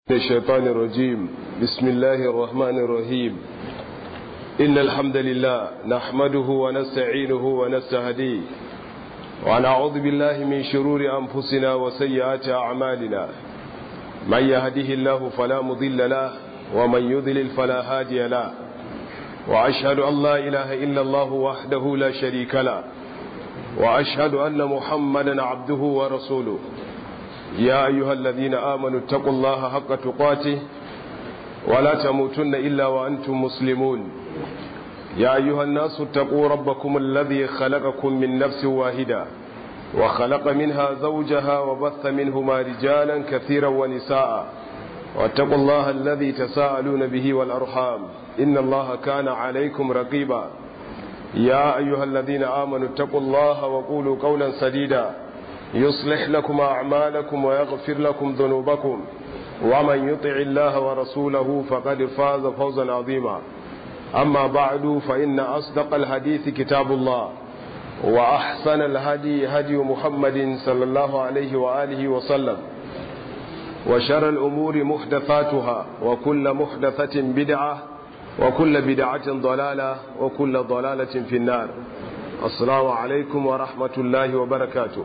الشيطان الرجيم بسم الله الرحمن الرحيم إن الحمد لله نحمده ونستعينه ونستهديه ونعوذ بالله من شرور أنفسنا وسيئات أعمالنا من يهده الله فلا مضل له ومن يضلل فلا هادي له وأشهد أن لا إله إلا الله وحده لا شريك له وأشهد أن محمدا عبده ورسوله يا أيها الذين آمنوا اتقوا الله حق تقاته ولا تموتن إلا وأنتم مسلمون يا أيها الناس اتقوا ربكم الذي خلقكم من نفس واحدة وخلق منها زوجها وبث منهما رجالا كثيرا ونساء واتقوا الله الذي تساءلون به والأرحام إن الله كان عليكم رقيبا يا أيها الذين آمنوا اتقوا الله وقولوا قولا سديدا يصلح لكم أعمالكم ويغفر لكم ذنوبكم ومن يطع الله ورسوله فقد فاز فوزا عظيما أما بعد فإن أصدق الحديث كتاب الله وأحسن الهدي هدي محمد صلى الله عليه وآله وسلم وشر الأمور محدثاتها وكل محدثة بدعة وكل بدعة ضلالة وكل ضلالة في النار السلام عليكم ورحمة الله وبركاته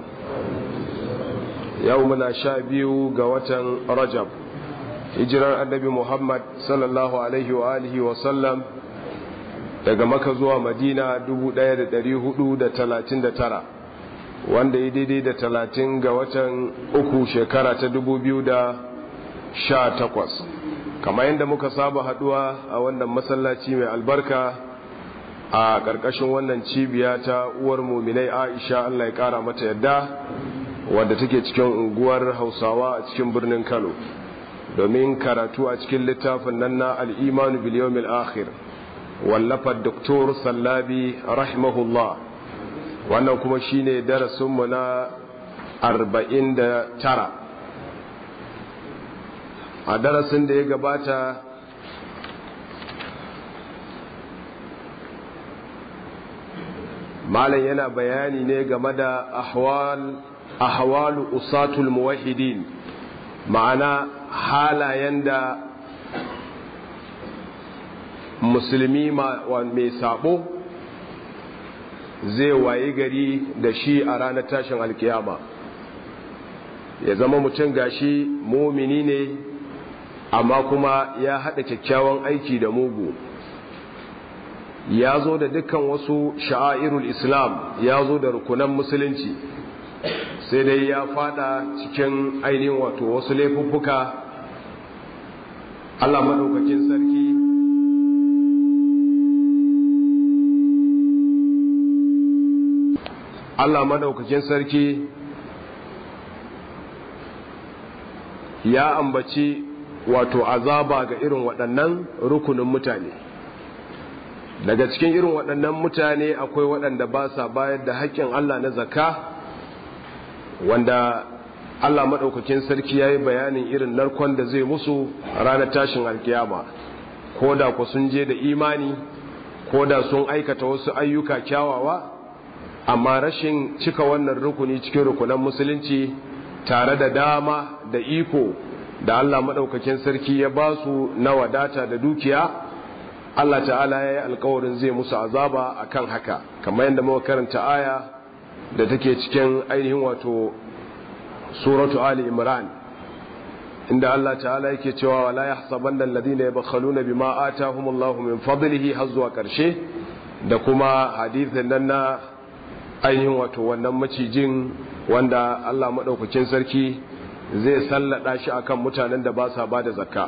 يومنا شابيو قوة رجب hijirar annabi Muhammad sallallahu alaihi wa alihi wa sallam daga maka zuwa madina 1439 wanda ya daidai da 30 ga watan uku shekara ta 2018 kamar yadda muka saba haduwa a wannan masallaci mai albarka a ƙarƙashin wannan cibiya ta uwar muminai aisha allah ya ƙara mata yadda wadda take cikin unguwar hausawa a cikin birnin kano domin karatu a cikin littafin nan na al'imanu biliyomil akhir wallafar doktor sallabi rahimahullah wannan kuma shine darasinmu na 49 a darasin da ya gabata malam yana bayani ne game da ahwalu usatul muwahidin ma'ana halayen da musulmi mai sabo zai wayi gari da shi a ranar tashin alkiyama ya zama mutum gashi mumini ne amma kuma ya haɗa kyakkyawan aiki da mugu ya zo da dukkan wasu sha'airul islam ya zo da rukunan musulunci sai dai ya fada cikin ainihin wato wasu laifuffuka Allah maɗaukakin sarki Allah maɗaukakin sarki ya ambaci wato azaba ga irin waɗannan rukunin mutane daga cikin irin waɗannan mutane akwai waɗanda ba sa bayar da haƙƙin Allah na zakka wanda Allah maɗaukakin sarki ya yi bayanin irin narkon da zai musu ranar tashin alkiyama ko da ku sun je da imani ko da sun aikata wasu ayyuka kyawawa amma rashin cika wannan rukuni cikin rukunan musulunci tare da dama da iko da Allah maɗaukakin sarki ya ba su na wadata da dukiya Allah ta'ala ya yi alkawarin zai musu azaba akan haka kamar yadda muka karanta aya da take cikin ainihin wato suratu ali imran inda Allah ta'ala yake cewa wala yahsabanna alladhina yabkhaluna bima atahumullahu min fadlihi har zuwa karshe da kuma hadithin nan na ainihin wato wannan macijin wanda Allah madaukakin sarki zai sallada shi akan mutanen da ba sa bada zakka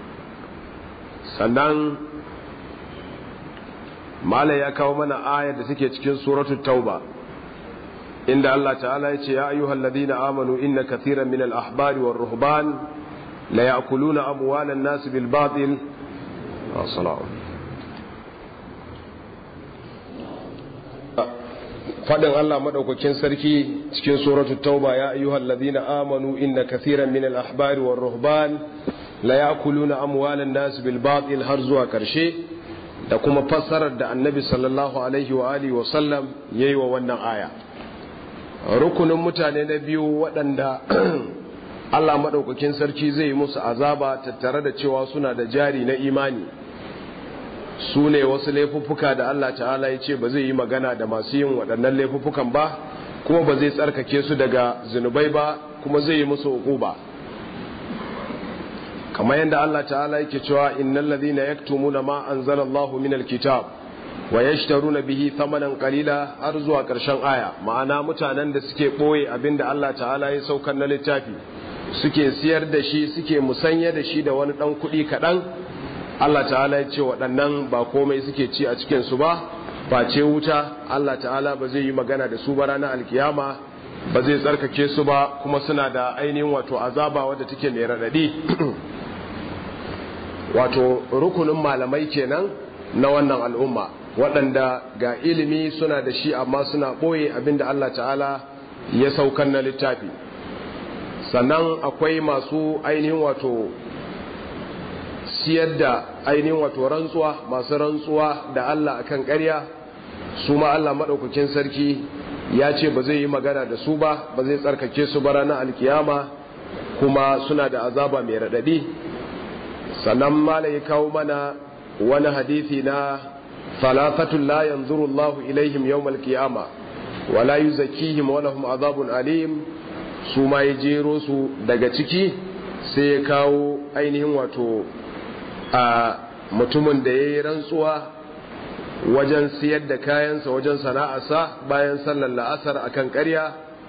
sannan mala ya kawo mana ayar da take cikin suratul tauba inda Allah ta'ala ya ce ya ayyuhal ladina amanu inna kathiran min al ahbari war ruhban la ya'kuluna amwalan nas bil batil assalamu fadin Allah madaukakin sarki cikin suratul tauba ya ayyuhal ladina amanu inna kathiran min al ahbari war ruhban la ya'kuluna amwalan nas bil batil har zuwa karshe da kuma fassarar da annabi sallallahu alaihi wa alihi wa sallam yayi wa wannan aya rukunin mutane na biyu waɗanda Allah maɗaukakin sarki zai yi musu azaba tattare da cewa suna da jari na imani su ne wasu laifuffuka da Allah ta'ala ya ce ba zai yi magana da masu yin waɗannan laifuffukan ba kuma ba zai tsarkake su daga zunubai ba kuma zai yi musu ba. kamar yadda Allah ta'ala yake cewa innal ladhina yaktumuna ma anzalallahu minal kitab wa yashtaruna bihi thamanan qalila har zuwa ƙarshen aya ma'ana mutanen da suke boye abinda Allah ta'ala ya saukar na littafi suke siyar da shi suke musanya da shi da wani dan kuɗi kaɗan Allah ta'ala ya ce waɗannan ba komai suke ci a cikin su ba face wuta Allah ta'ala ba zai yi magana da su ba ranar alkiyama ba zai tsarkake su ba kuma suna da ainihin wato azaba wadda take mai raɗaɗi wato rukunin malamai kenan na wannan al'umma waɗanda ga ilimi suna da shi amma suna ɓoye abinda Allah ta'ala ya saukan na littafi sannan akwai masu ainihin wato siyar da ainihin wato rantsuwa masu rantsuwa da Allah akan ƙarya su ma Allah maɗaukakin sarki ya ce ba zai yi magana da su ba ba zai tsarkake su ba ranar alkiyama kuma suna da azaba mai raɗaɗi sannan mala ya kawo mana wani hadithi na falafatun la yanzuru Allah ilaihim yawmal qiyama wa la yuzakkihim wa lahum azabun alim su ma ya jero su daga ciki sai ya kawo ainihin wato a mutumin da ya yi rantsuwa wajen siyar da kayansa wajen sana'arsa bayan sallar la'asar akan ƙarya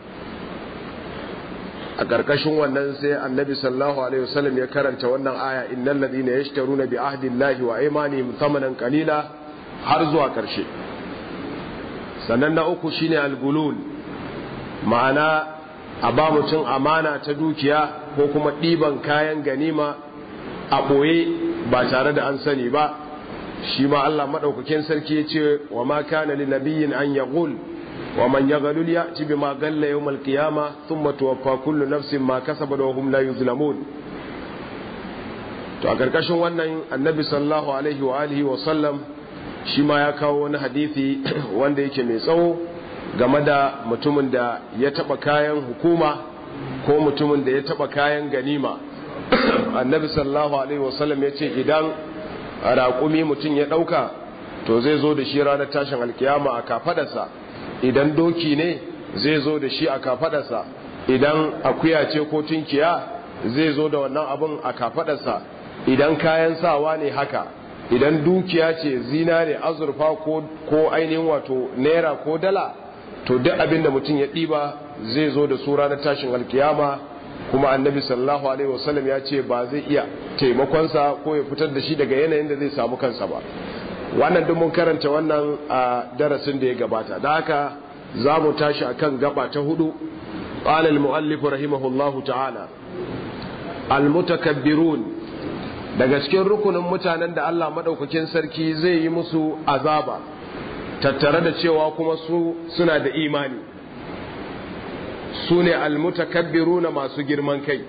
a ƙarƙashin wannan sai annabi sallallahu alaihi wasallam ya karanta wannan aya innal ladina yashtaruna bi ahdillahi wa aymanihim thamanan qalila har zuwa ƙarshe sannan na uku shine algulul ma'ana a ba mutum amana ta dukiya ko kuma ɗiban kayan ganima a ɓoye ba tare da an sani ba shi ma Allah maɗaukakin sarki ya ce wa ma kana li nabiyyin an yaghul wa man yaghlul ya'ti bima galla yawm al-qiyamah thumma tuwaffa kullu nafsin ma kasabat wa hum la yuzlamun to a karkashin wannan annabi sallallahu alaihi wa alihi wa sallam shi ma ya kawo wani hadisi wanda yake mai tsawo game da mutumin da ya taba kayan hukuma ko mutumin da ya taba kayan ganima annabi sallallahu alaihi wa sallam ya ce idan raƙumi mutum ya ɗauka to zai zo da shi ranar tashin alkiyama a kafadarsa idan doki ne zai zo da shi a kafadarsa idan akuya ce ko tunkiya zai zo da wannan abin a kafadarsa idan kayan sawa ne haka idan dukiya ce zinare azurfa ko, ko ainihin wato naira ko dala to duk abin da mutum ya ɗiba zai zo da su ranar tashin alkiyama kuma annabi sallallahu alaihi wasallam ya ce ba zai iya taimakonsa ko ya fitar da shi daga yanayin da zai samu kansa ba wannan duk mun karanta wannan a darasin da ya gabata da haka za mu tashi akan gaba ta hudu qala al-muallif rahimahullahu ta'ala al-mutakabbirun daga cikin rukunin mutanen da Allah madaukakin sarki zai yi musu azaba tattare da cewa kuma su suna da imani su ne almutakabbiruna masu girman kai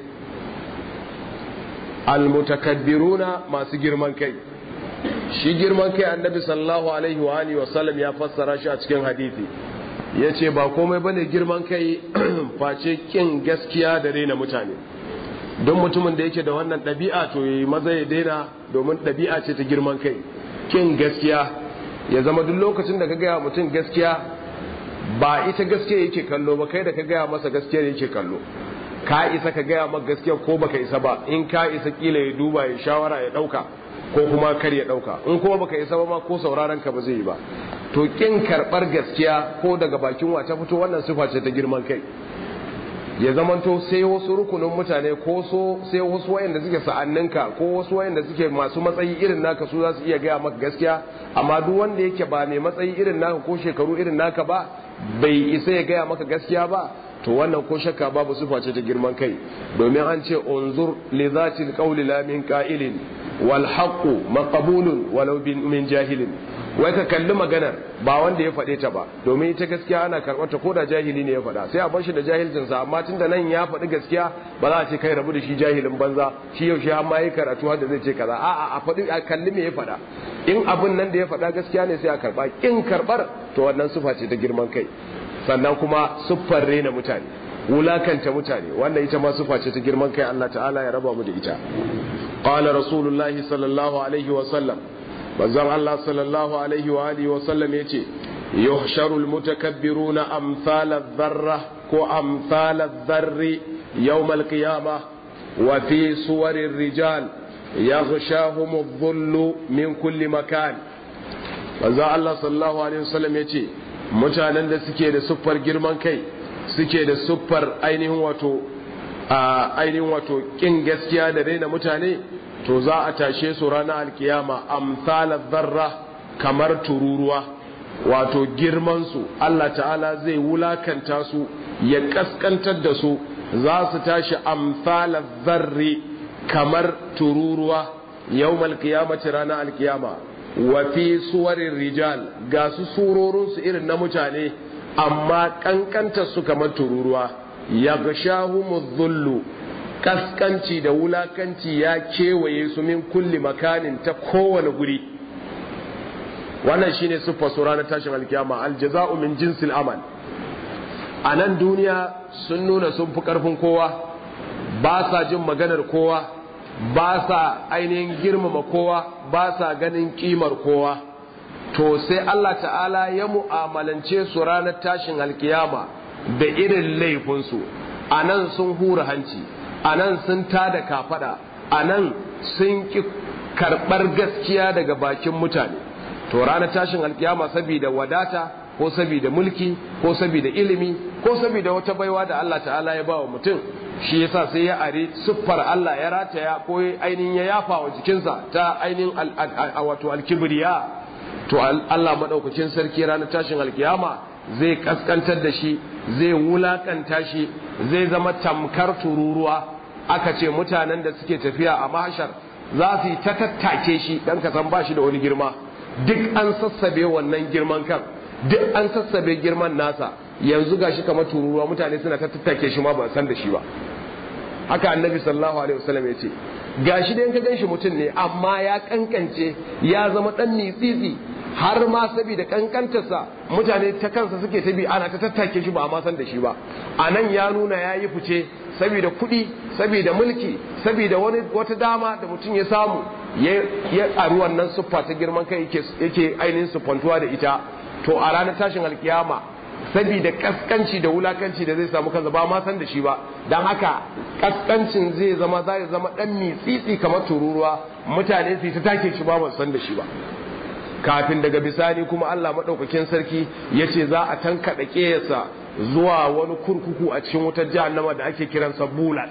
almutakabbiruna masu girman kai shi girman kai annabi sallallahu alaihi wa alihi wa sallam ya fassara shi a cikin hadisi yace ba komai bane girman kai face kin gaskiya da raina mutane don mutumin da yake da wannan ɗabi'a to yi maza ya daina domin ɗabi'a ce ta girman kai kin gaskiya ya zama duk lokacin da ka gaya mutum gaskiya ba ita gaskiya yake kallo ba kai da ka gaya masa gaskiya yake kallo ka isa ka gaya maka gaskiya ko baka isa ba in ka isa kila ya duba ya shawara ya dauka ko kuma kar ya dauka in kuma baka isa ba ma ko sauraron ka ba zai yi ba to kin karbar gaskiya ko daga bakin wa ta fito wannan sifa ce ta girman kai ya zamanto sai wasu rukunin mutane ko so sai wasu wayanda suke sa'anninka ko wasu wayanda suke masu matsayi irin naka su za su iya gaya maka gaskiya amma duk wanda yake ba mai matsayi irin naka ko shekaru irin naka ba bai isa ya gaya maka gaskiya ba to wannan ko shakka babu sifa ce ta girman kai domin an ce unzur li zatil qawli la min qa'ilin wal haqqu maqbulun walau min jahilin wai ka kalli maganar ba wanda ya faɗe ta ba domin ita gaskiya ana karɓar ta ko da jahili ne ya faɗa sai a bar shi da jahilcinsa amma tun da nan ya faɗi gaskiya ba za a ce kai rabu da shi jahilin banza shi yaushe har ma yi karatu har da zai ce kaza a'a a faɗi a kalli me ya faɗa in abin nan da ya faɗa gaskiya ne sai a karɓa in karɓar to wannan sufa ce ta girman kai sannan kuma siffar rena mutane wulakanta mutane wannan ita ma sufa ce ta girman kai Allah ta'ala ya raba mu da ita qala rasulullahi sallallahu alaihi wa sallam manzon Allah sallallahu alaihi wa alihi wa sallam yace yuhsharu almutakabbiruna amsal adh-dharra ko amsal adh-dharri yawm al-qiyamah wa fi suwari rijal yaghshahum adh-dhullu min kulli makan manzon Allah sallallahu alaihi wa sallam yace mutanen da suke da siffar girman kai suke da siffar ainihin wato a ainihin wato kin gaskiya da raina mutane to za a tashe su ranar alkiyama amsalar zarra kamar tururuwa wato girmansu Allah ta'ala zai wulakanta su ya kaskantar da su za su tashi amsalar zarri kamar tururuwa yau malkiyamaci ranar alkiyama wa fi suwarin rijal ga su surorinsu irin na mutane amma kankantar su kamar tururuwa ya zullu kaskanci da wulakanci ya kewaye su min kulli makanin ta kowane guri wannan shine siffar su ranar tashin alkiyama aljaza'u min jinsil amal a nan duniya sun nuna sun fi karfin kowa ba sa jin maganar kowa ba sa ainihin girmama kowa ba sa ganin kimar kowa to sai Allah ta'ala ya mu'amalance su ranar tashin alkiyama da irin laifinsu a nan sun hura hanci a nan sun tada kafada a nan sun ki karɓar gaskiya daga bakin mutane to ranar tashin alkiyama saboda wadata ko saboda mulki ko saboda ilimi ko saboda wata baiwa da Allah ta'ala ya ba wa mutum shi yasa sai ya are siffar Allah ya rataya ko ainihin ya yafa wa jikinsa ta ainihin wato alkibriya to Allah madaukakin sarki ranar tashin alkiyama zai kaskantar da shi zai wulakanta shi zai zama tamkar tururuwa aka ce mutanen da suke tafiya a mahashar za su yi ta tattake shi dan ka san ba shi da wani girma duk an sassabe wannan girman kan duk an sassabe girman nasa yanzu gashi kamar tururuwa mutane suna ta tattake shi ma ba san da shi ba haka annabi sallallahu alaihi wasallam ya ce gashi da yanka ganshi mutum ne amma ya kankance ya zama dan nitsitsi har ma saboda kankantarsa mutane ta kansa suke ta bi ana ta tattake shi ba a san da shi ba a nan ya nuna ya yi fice saboda kuɗi saboda mulki saboda wani wata dama da mutum ya samu ya ƙaru wannan siffa ta girman kai yake ainihin siffantuwa da ita to a ranar tashin alkiyama saboda kaskanci da wulakanci da zai samu kansa ba ma san da shi ba don haka kaskancin zai zama zai zama dan mitsitsi kamar tururuwa mutane su ta take shi ba ba san da shi ba kafin daga bisani kuma Allah maɗaukakin sarki ya ce za a tankaɗa ƙeyarsa zuwa wani kurkuku a cikin wutar jahannama da ake kiransa bulas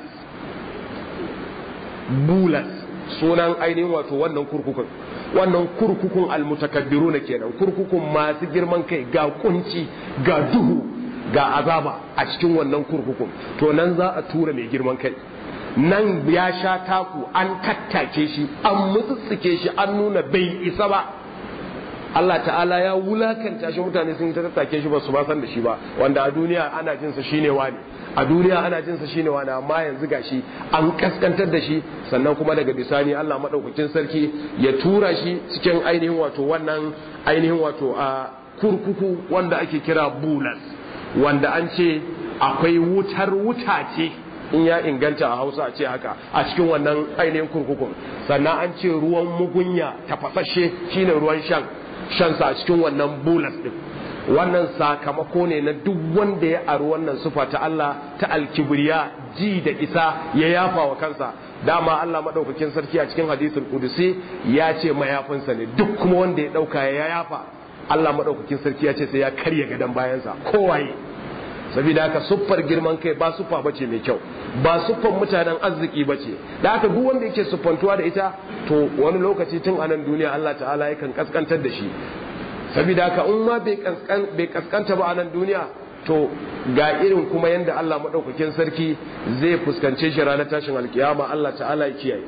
bulas sunan ainihin wato wannan kurkukun wannan kurkukun almutakabbiru na kenan kurkukun masu girman kai ga kunci ga duhu ga azaba a cikin wannan kurkukun to nan za a tura mai girman kai nan ya sha taku an tattake shi an mutsutsuke shi an nuna bai isa ba Allah ta'ala ya wulakanta shi mutane sun ta tattake shi ba su ba san da shi ba wanda a duniya ana jin sa shine wani a duniya ana jin sa shine wani amma yanzu gashi an kaskantar da shi sannan kuma daga bisani Allah madaukakin sarki ya tura shi cikin ainihin wato wannan ainihin wato a kurkuku wanda ake kira bulas wanda an ce akwai wutar wuta ce in ya inganta a hausa a ce haka a cikin wannan ainihin kurkukun sannan an ce ruwan mugunya tafasashe shine ruwan shan shansa a cikin wannan bulas din wannan sakamako ne na duk wanda ya aru wannan sufa ta Allah ta alkibriya ji da isa ya yafa wa kansa dama Allah madaukakin sarki a cikin hadisul qudusi ya ce mayafinsa ne duk kuma wanda ya dauka ya yafa Allah madaukakin sarki ya ce sai ya karya gadan bayansa kowaye saboda haka siffar girman kai ba siffa bace mai kyau ba siffar mutanen arziki bace da haka duk wanda yake siffantuwa da ita to wani lokaci tun a nan duniya Allah ta'ala yakan kaskantar da shi saboda haka in ma bai kaskanta ba a nan duniya to ga irin kuma yadda Allah maɗaukakin sarki zai fuskance shi ranar tashin alkiyama Allah ta'ala ya kiyaye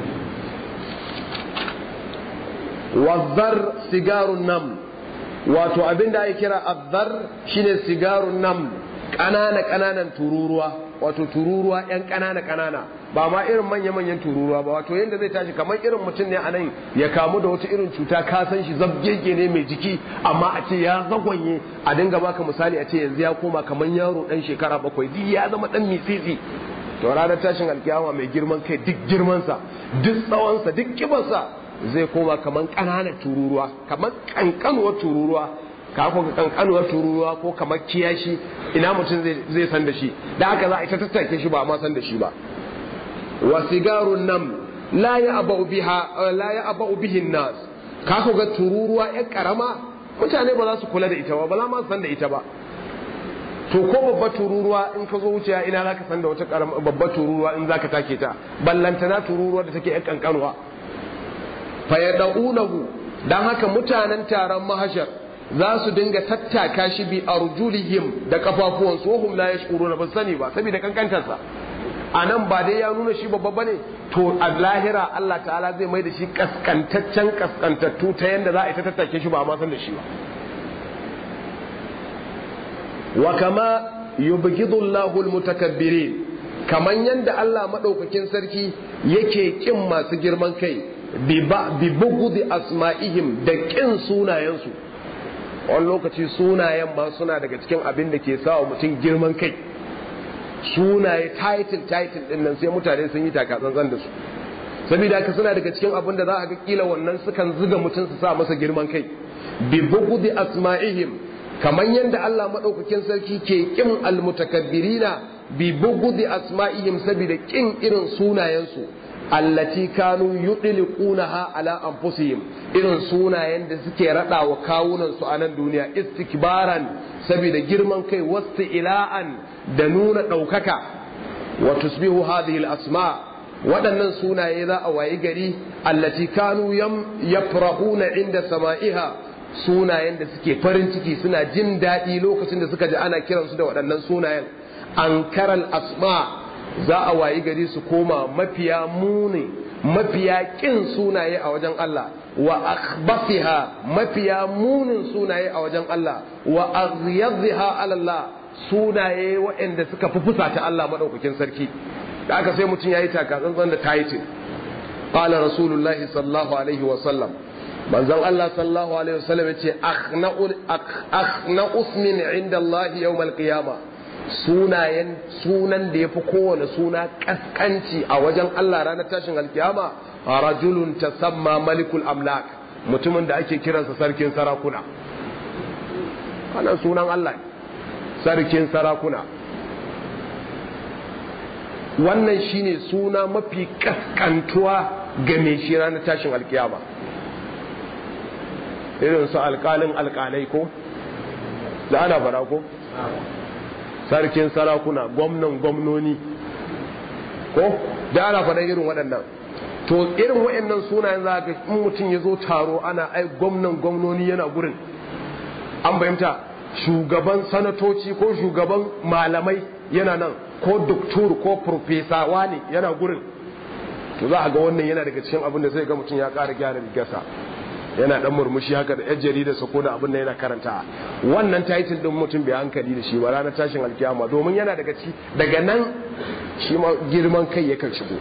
wazzar sigarun nam wato abinda ake kira azzar shine sigarun nam ƙanana ƙananan tururuwa wato tururuwa yan ƙanana ƙanana ba ma irin manya manyan tururuwa ba wato yanda zai tashi kamar irin mutum ne a nan ya kamu da wata irin cuta ka san shi zabgege ne mai jiki amma a ce ya zagwanye a dinga baka misali a ce yanzu ya koma kamar yaro dan shekara bakwai duk ya zama dan mitsitsi to ranar tashin alkiyama mai girman kai duk girmansa duk tsawonsa duk kibarsa zai koma kamar ƙananan tururuwa kamar ƙanƙanuwar tururuwa ka ko ƙanƙanuwar tururuwa ko kamar kiyashi ina mutum zai san da shi da haka za a ita tattake shi ba ma san da shi ba wa sigarun nan la ya abau biha la ya abau bihin nas ka ko ga tururuwa ƴan karama mutane ba za su kula da ita ba ba za ma san da ita ba to ko babba tururuwa in ka zo wuce ina za ka san da wata babba tururuwa in za ka take ta ballantana tururuwa da take yan kankanuwa fa yad'unahu dan haka mutanen taron mahashar za su dinga tattaka shi bi arjulihim da kafafuwan su hum la yashkuruna ba sani ba saboda kankantarsa a nan ba dai ya nuna shi babba bane to a lahira Allah ta'ala zai mai da shi kaskantaccen kaskantattu ta yanda za a ita tattake shi ba ma san da shi ba wa kama yubghidu Allahu almutakabbirin kaman yanda Allah madaukakin sarki yake kin masu girman kai bi bugudi asma'ihim da kin sunayensu wani lokaci sunayen ma suna daga cikin abin da ke sawa mutum girman kai sunaye title title din nan sai mutane sun yi takatsantsan da su saboda haka suna daga cikin abin da za a ga kila wannan sukan zuga mutum su sa masa girman kai bi bugudi asma'ihim kamar yadda Allah maɗaukakin sarki ke ƙin almutakabbirina bi bugudi asma'ihim saboda ƙin irin sunayensu allati kanu yudliqunaha ala anfusihim irin sunayen da suke rada wa kawunan su a nan duniya istikbaran saboda girman kai wasta ila'an da nuna ɗaukaka wa tusbihu hadhihi al-asma waɗannan sunaye za a wayi gari allati kanu yafrahuna inda sama'iha sunayen da suke farin ciki suna jin daɗi lokacin da suka ji ana kiransu da waɗannan sunayen ankaral asma za a wayi gari su koma mafiya muni mafiya ƙin sunaye a wajen Allah wa akhbasiha mafiya munin sunaye a wajen Allah wa aghyadha ala Allah sunaye waɗanda suka fi fusata Allah madaukakin sarki da aka sai mutum yayi taka tsantsan da title qala rasulullahi sallallahu alaihi wa sallam manzon Allah sallallahu alaihi wasallam ya ce akhna usmin inda Allah yawmal qiyama sunayen sunan da yafi kowane suna kaskanci a wajen Allah ranar tashin alkiyama rajulun tasamma malikul amlak mutumin da ake kiransa sarkin sarakuna wannan sunan Allah sarkin sarakuna wannan shine suna mafi kaskantuwa ga mai shi ranar tashin alkiyama irin su alkalin alkalai ko da ana fara ko sarkin sarakuna gwamnan gwamnoni ko da ana fara irin waɗannan to irin waɗannan sunayen za ga in mutum ya zo taro ana ai gwamnan gwamnoni yana gurin an fahimta shugaban sanatoci ko shugaban malamai yana nan ko doktor ko profesa wani yana gurin to za a ga wannan yana daga cikin abin da zai ga mutum ya ƙara gyara rigarsa yana dan murmushi haka da yan jarida sa ko da abin da yana karanta wannan title din mutum bai hankali da shi ba ranar tashin alkiyama domin yana daga ci daga nan shi ma girman kai yakan shigo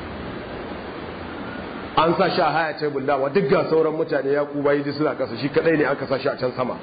an sa shi a haya tebul dama duk ga sauran mutane ya kuba yi suna kasa shi kadai ne aka sa shi a can sama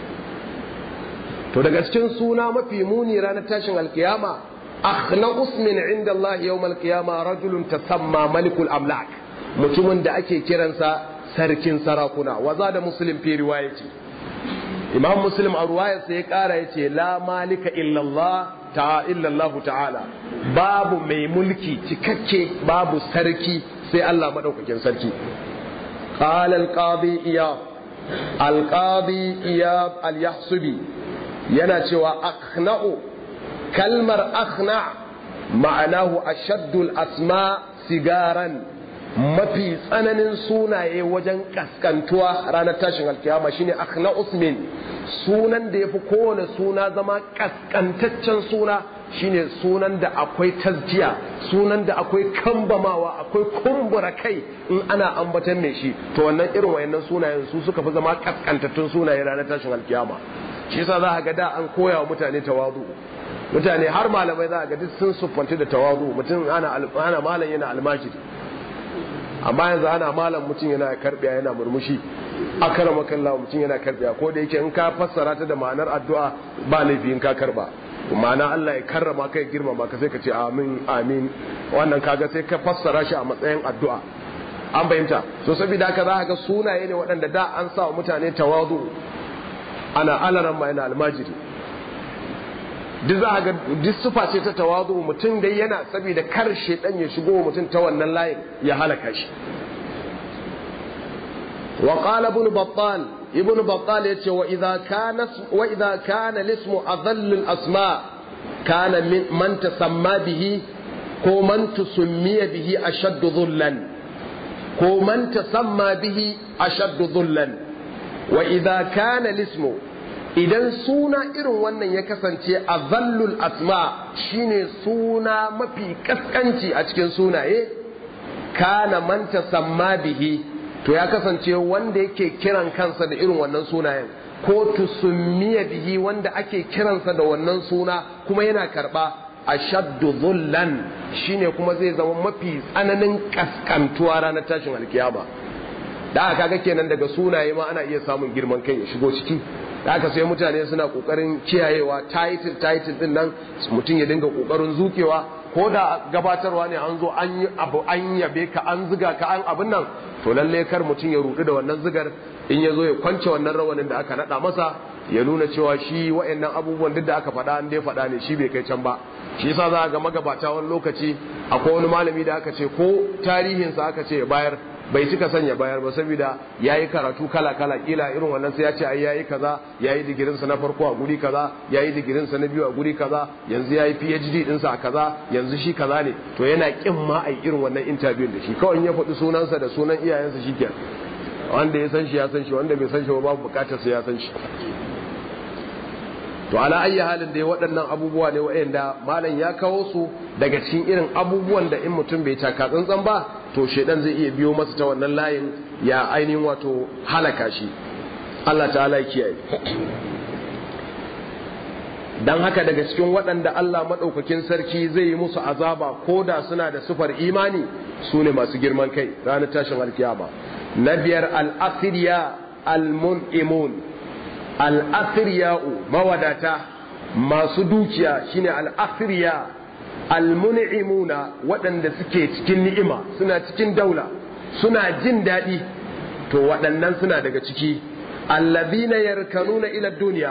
to daga cikin suna mafi muni ranar tashin alkiyama akhna usmin inda Allah yawmal qiyama rajulun tasamma malikul amlak mutumin da ake kiransa sarkin sarakuna waza da muslim fi riwayati imam muslim a ruwayarsa ya kara yace la malika illallah ta illallah ta'ala babu mai mulki cikakke babu sarki sai Allah madaukakin sarki qala al-qadi iyab al-qadi iyab al-yahsubi yana cewa akhna'u kalmar akhna ma'anahu ashaddul asma sigaran mafi tsananin sunaye wajen kaskantuwa ranar tashin alkiyama shine akhna usmin sunan da yafi kowane suna zama kaskantaccen suna shine sunan da akwai tazkiya sunan da akwai kambamawa akwai kumbura kai in ana ambatan mai shi to wannan irin wayannan sunayen su suka fi zama kaskantattun sunaye ranar tashin alkiyama shi yasa za ga da an koya wa mutane tawadu mutane har malamai za a ga duk sun siffanci da tawazu mutum ana ana malam yana almajiri amma yanzu ana malam mutum yana karbiya yana murmushi akrama kallahu mutum yana karbiya ko da yake in ka fassara ta da ma'anar addu'a ba laifi in ka karba ma'ana Allah ya karrama ka ya girmama ka sai ka ce amin amin wannan kaga sai ka fassara shi a matsayin addu'a an fahimta so saboda haka za ga sunaye ne waɗanda da an sa wa mutane tawazu ana alaran ma yana almajiri duk za a ga duk sufa ce ta tawazu mutum dai yana saboda kar shedan ya shigo mutum ta wannan layin ya halaka shi wa qala ibn battal ibn battal yace wa idza kana wa idza kana lismu adhall al asma kana man tasamma bihi ko man tusmiya bihi ashadd dhullan ko man tasamma bihi ashadd dhullan wa idza kana lismu idan suna irin wannan ya kasance a zallul asma shine suna mafi kaskanci a cikin sunaye kana manta samma bihi to ya kasance wanda yake kiran kansa da irin wannan sunayen ko tusummiya bihi wanda ake kiransa da wannan suna kuma yana karba ashaddu dhullan shine kuma zai zama mafi tsananin kaskantuwa ranar tashin alkiyama da aka ga kenan daga sunaye ma ana iya samun girman kai ya shigo ciki da aka sai mutane suna kokarin kiyayewa title title din nan mutum ya dinga kokarin zukewa ko da gabatarwa ne an zo an yi abu an yabe ka an ziga ka an abin nan to lalle kar mutum ya rudu da wannan zigar in ya zo ya kwance wannan rawanin da aka nada masa ya nuna cewa shi wa'annan abubuwan duk da aka faɗa an dai faɗa ne shi bai kai can ba shi yasa za ga magabata wani lokaci akwai wani malami da aka ce ko tarihinsa aka ce ya bayar bai cika sanya bayar ba saboda yayi karatu kala kala kila irin wannan sai ya ce ai yayi kaza yayi digirin sa na farko a guri kaza yayi digirin sa na biyu a guri kaza yanzu yayi PhD din sa a kaza yanzu shi kaza ne to yana kin ma ai irin wannan interview da shi kawai ya faɗi sunansa da sunan iyayensa shikenan wanda ya san shi ya san shi wanda bai san shi ba babu bukatar sa ya san shi to ala ayyi halin da waɗannan abubuwa ne waɗanda malam ya kawo su daga cikin irin abubuwan da in mutum bai taka tsantsan ba to shedan zai iya biyo masa ta wannan layin ya ainihin wato halaka shi Allah ta'ala ya kiyaye dan haka daga cikin waɗanda Allah maɗaukakin sarki zai yi musu azaba ko da suna da sufar imani su ne masu girman kai ranar tashin alkiyama na biyar al-akhiriya al-mun'imun al-akhiriya'u mawadata masu dukiya shine al-akhiriya al-mun'imuna waɗanda suke cikin ni'ima suna cikin daula suna jin daɗi to waɗannan suna daga ciki allazina yarkanuna ila duniya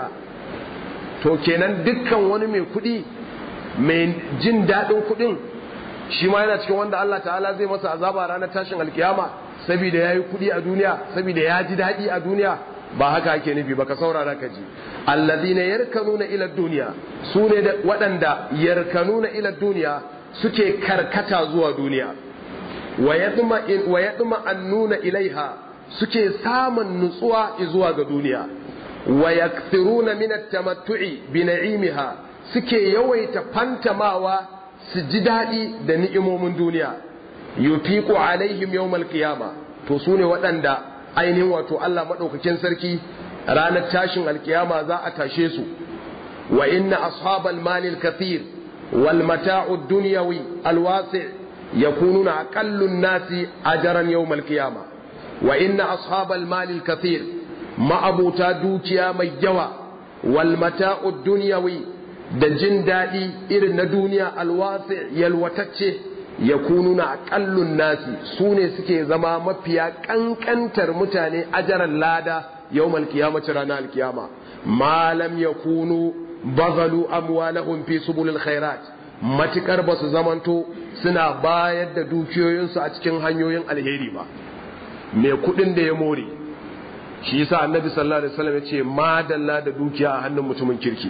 to kenan dukkan wani mai kuɗi mai jin daɗin kuɗin shi ma yana cikin wanda Allah ta'ala zai masa azaba ranar tashin alkiyama saboda ya yi kuɗi a duniya saboda ya ji daɗi a duniya ba haka ake nufi ba ka saurara ka ji allazina yarkanuna ila duniya su ne waɗanda yarkanuna ila duniya suke karkata zuwa duniya wa yadma an nuna ilaiha suke samun nutsuwa zuwa ga duniya wa yakthiruna min at-tamattu'i bi na'imiha suke yawaita fantamawa su ji daɗi da ni'imomin duniya yufiqu alaihim yawmal qiyama to su ne waɗanda ainihin wato Allah maɗaukakin sarki ranar tashin alkiyama za a tashe su wa inna ashabal mali al-kathir wal mata'u ad-dunyawi al-wasi' yakununa aqallu an-nasi ajran yawm al-qiyama wa inna ashabal mali al-kathir ma'abuta dukiya mai yawa wal mata'u ad-dunyawi da jin daɗi irin na duniya alwasi yalwatacce ya kununa aƙallun nasi su ne suke zama mafiya ƙanƙantar mutane ajaran lada yau malkiyamaci ranar alkiyama malam ya kunu bazalu amwalahum fi subulil khairat matukar ba su zamanto suna bayar da dukiyoyinsu a cikin hanyoyin alheri ba mai kuɗin da ya more shi yasa annabi sallallahu alaihi wasallam ya ce madalla da dukiya a hannun mutumin kirki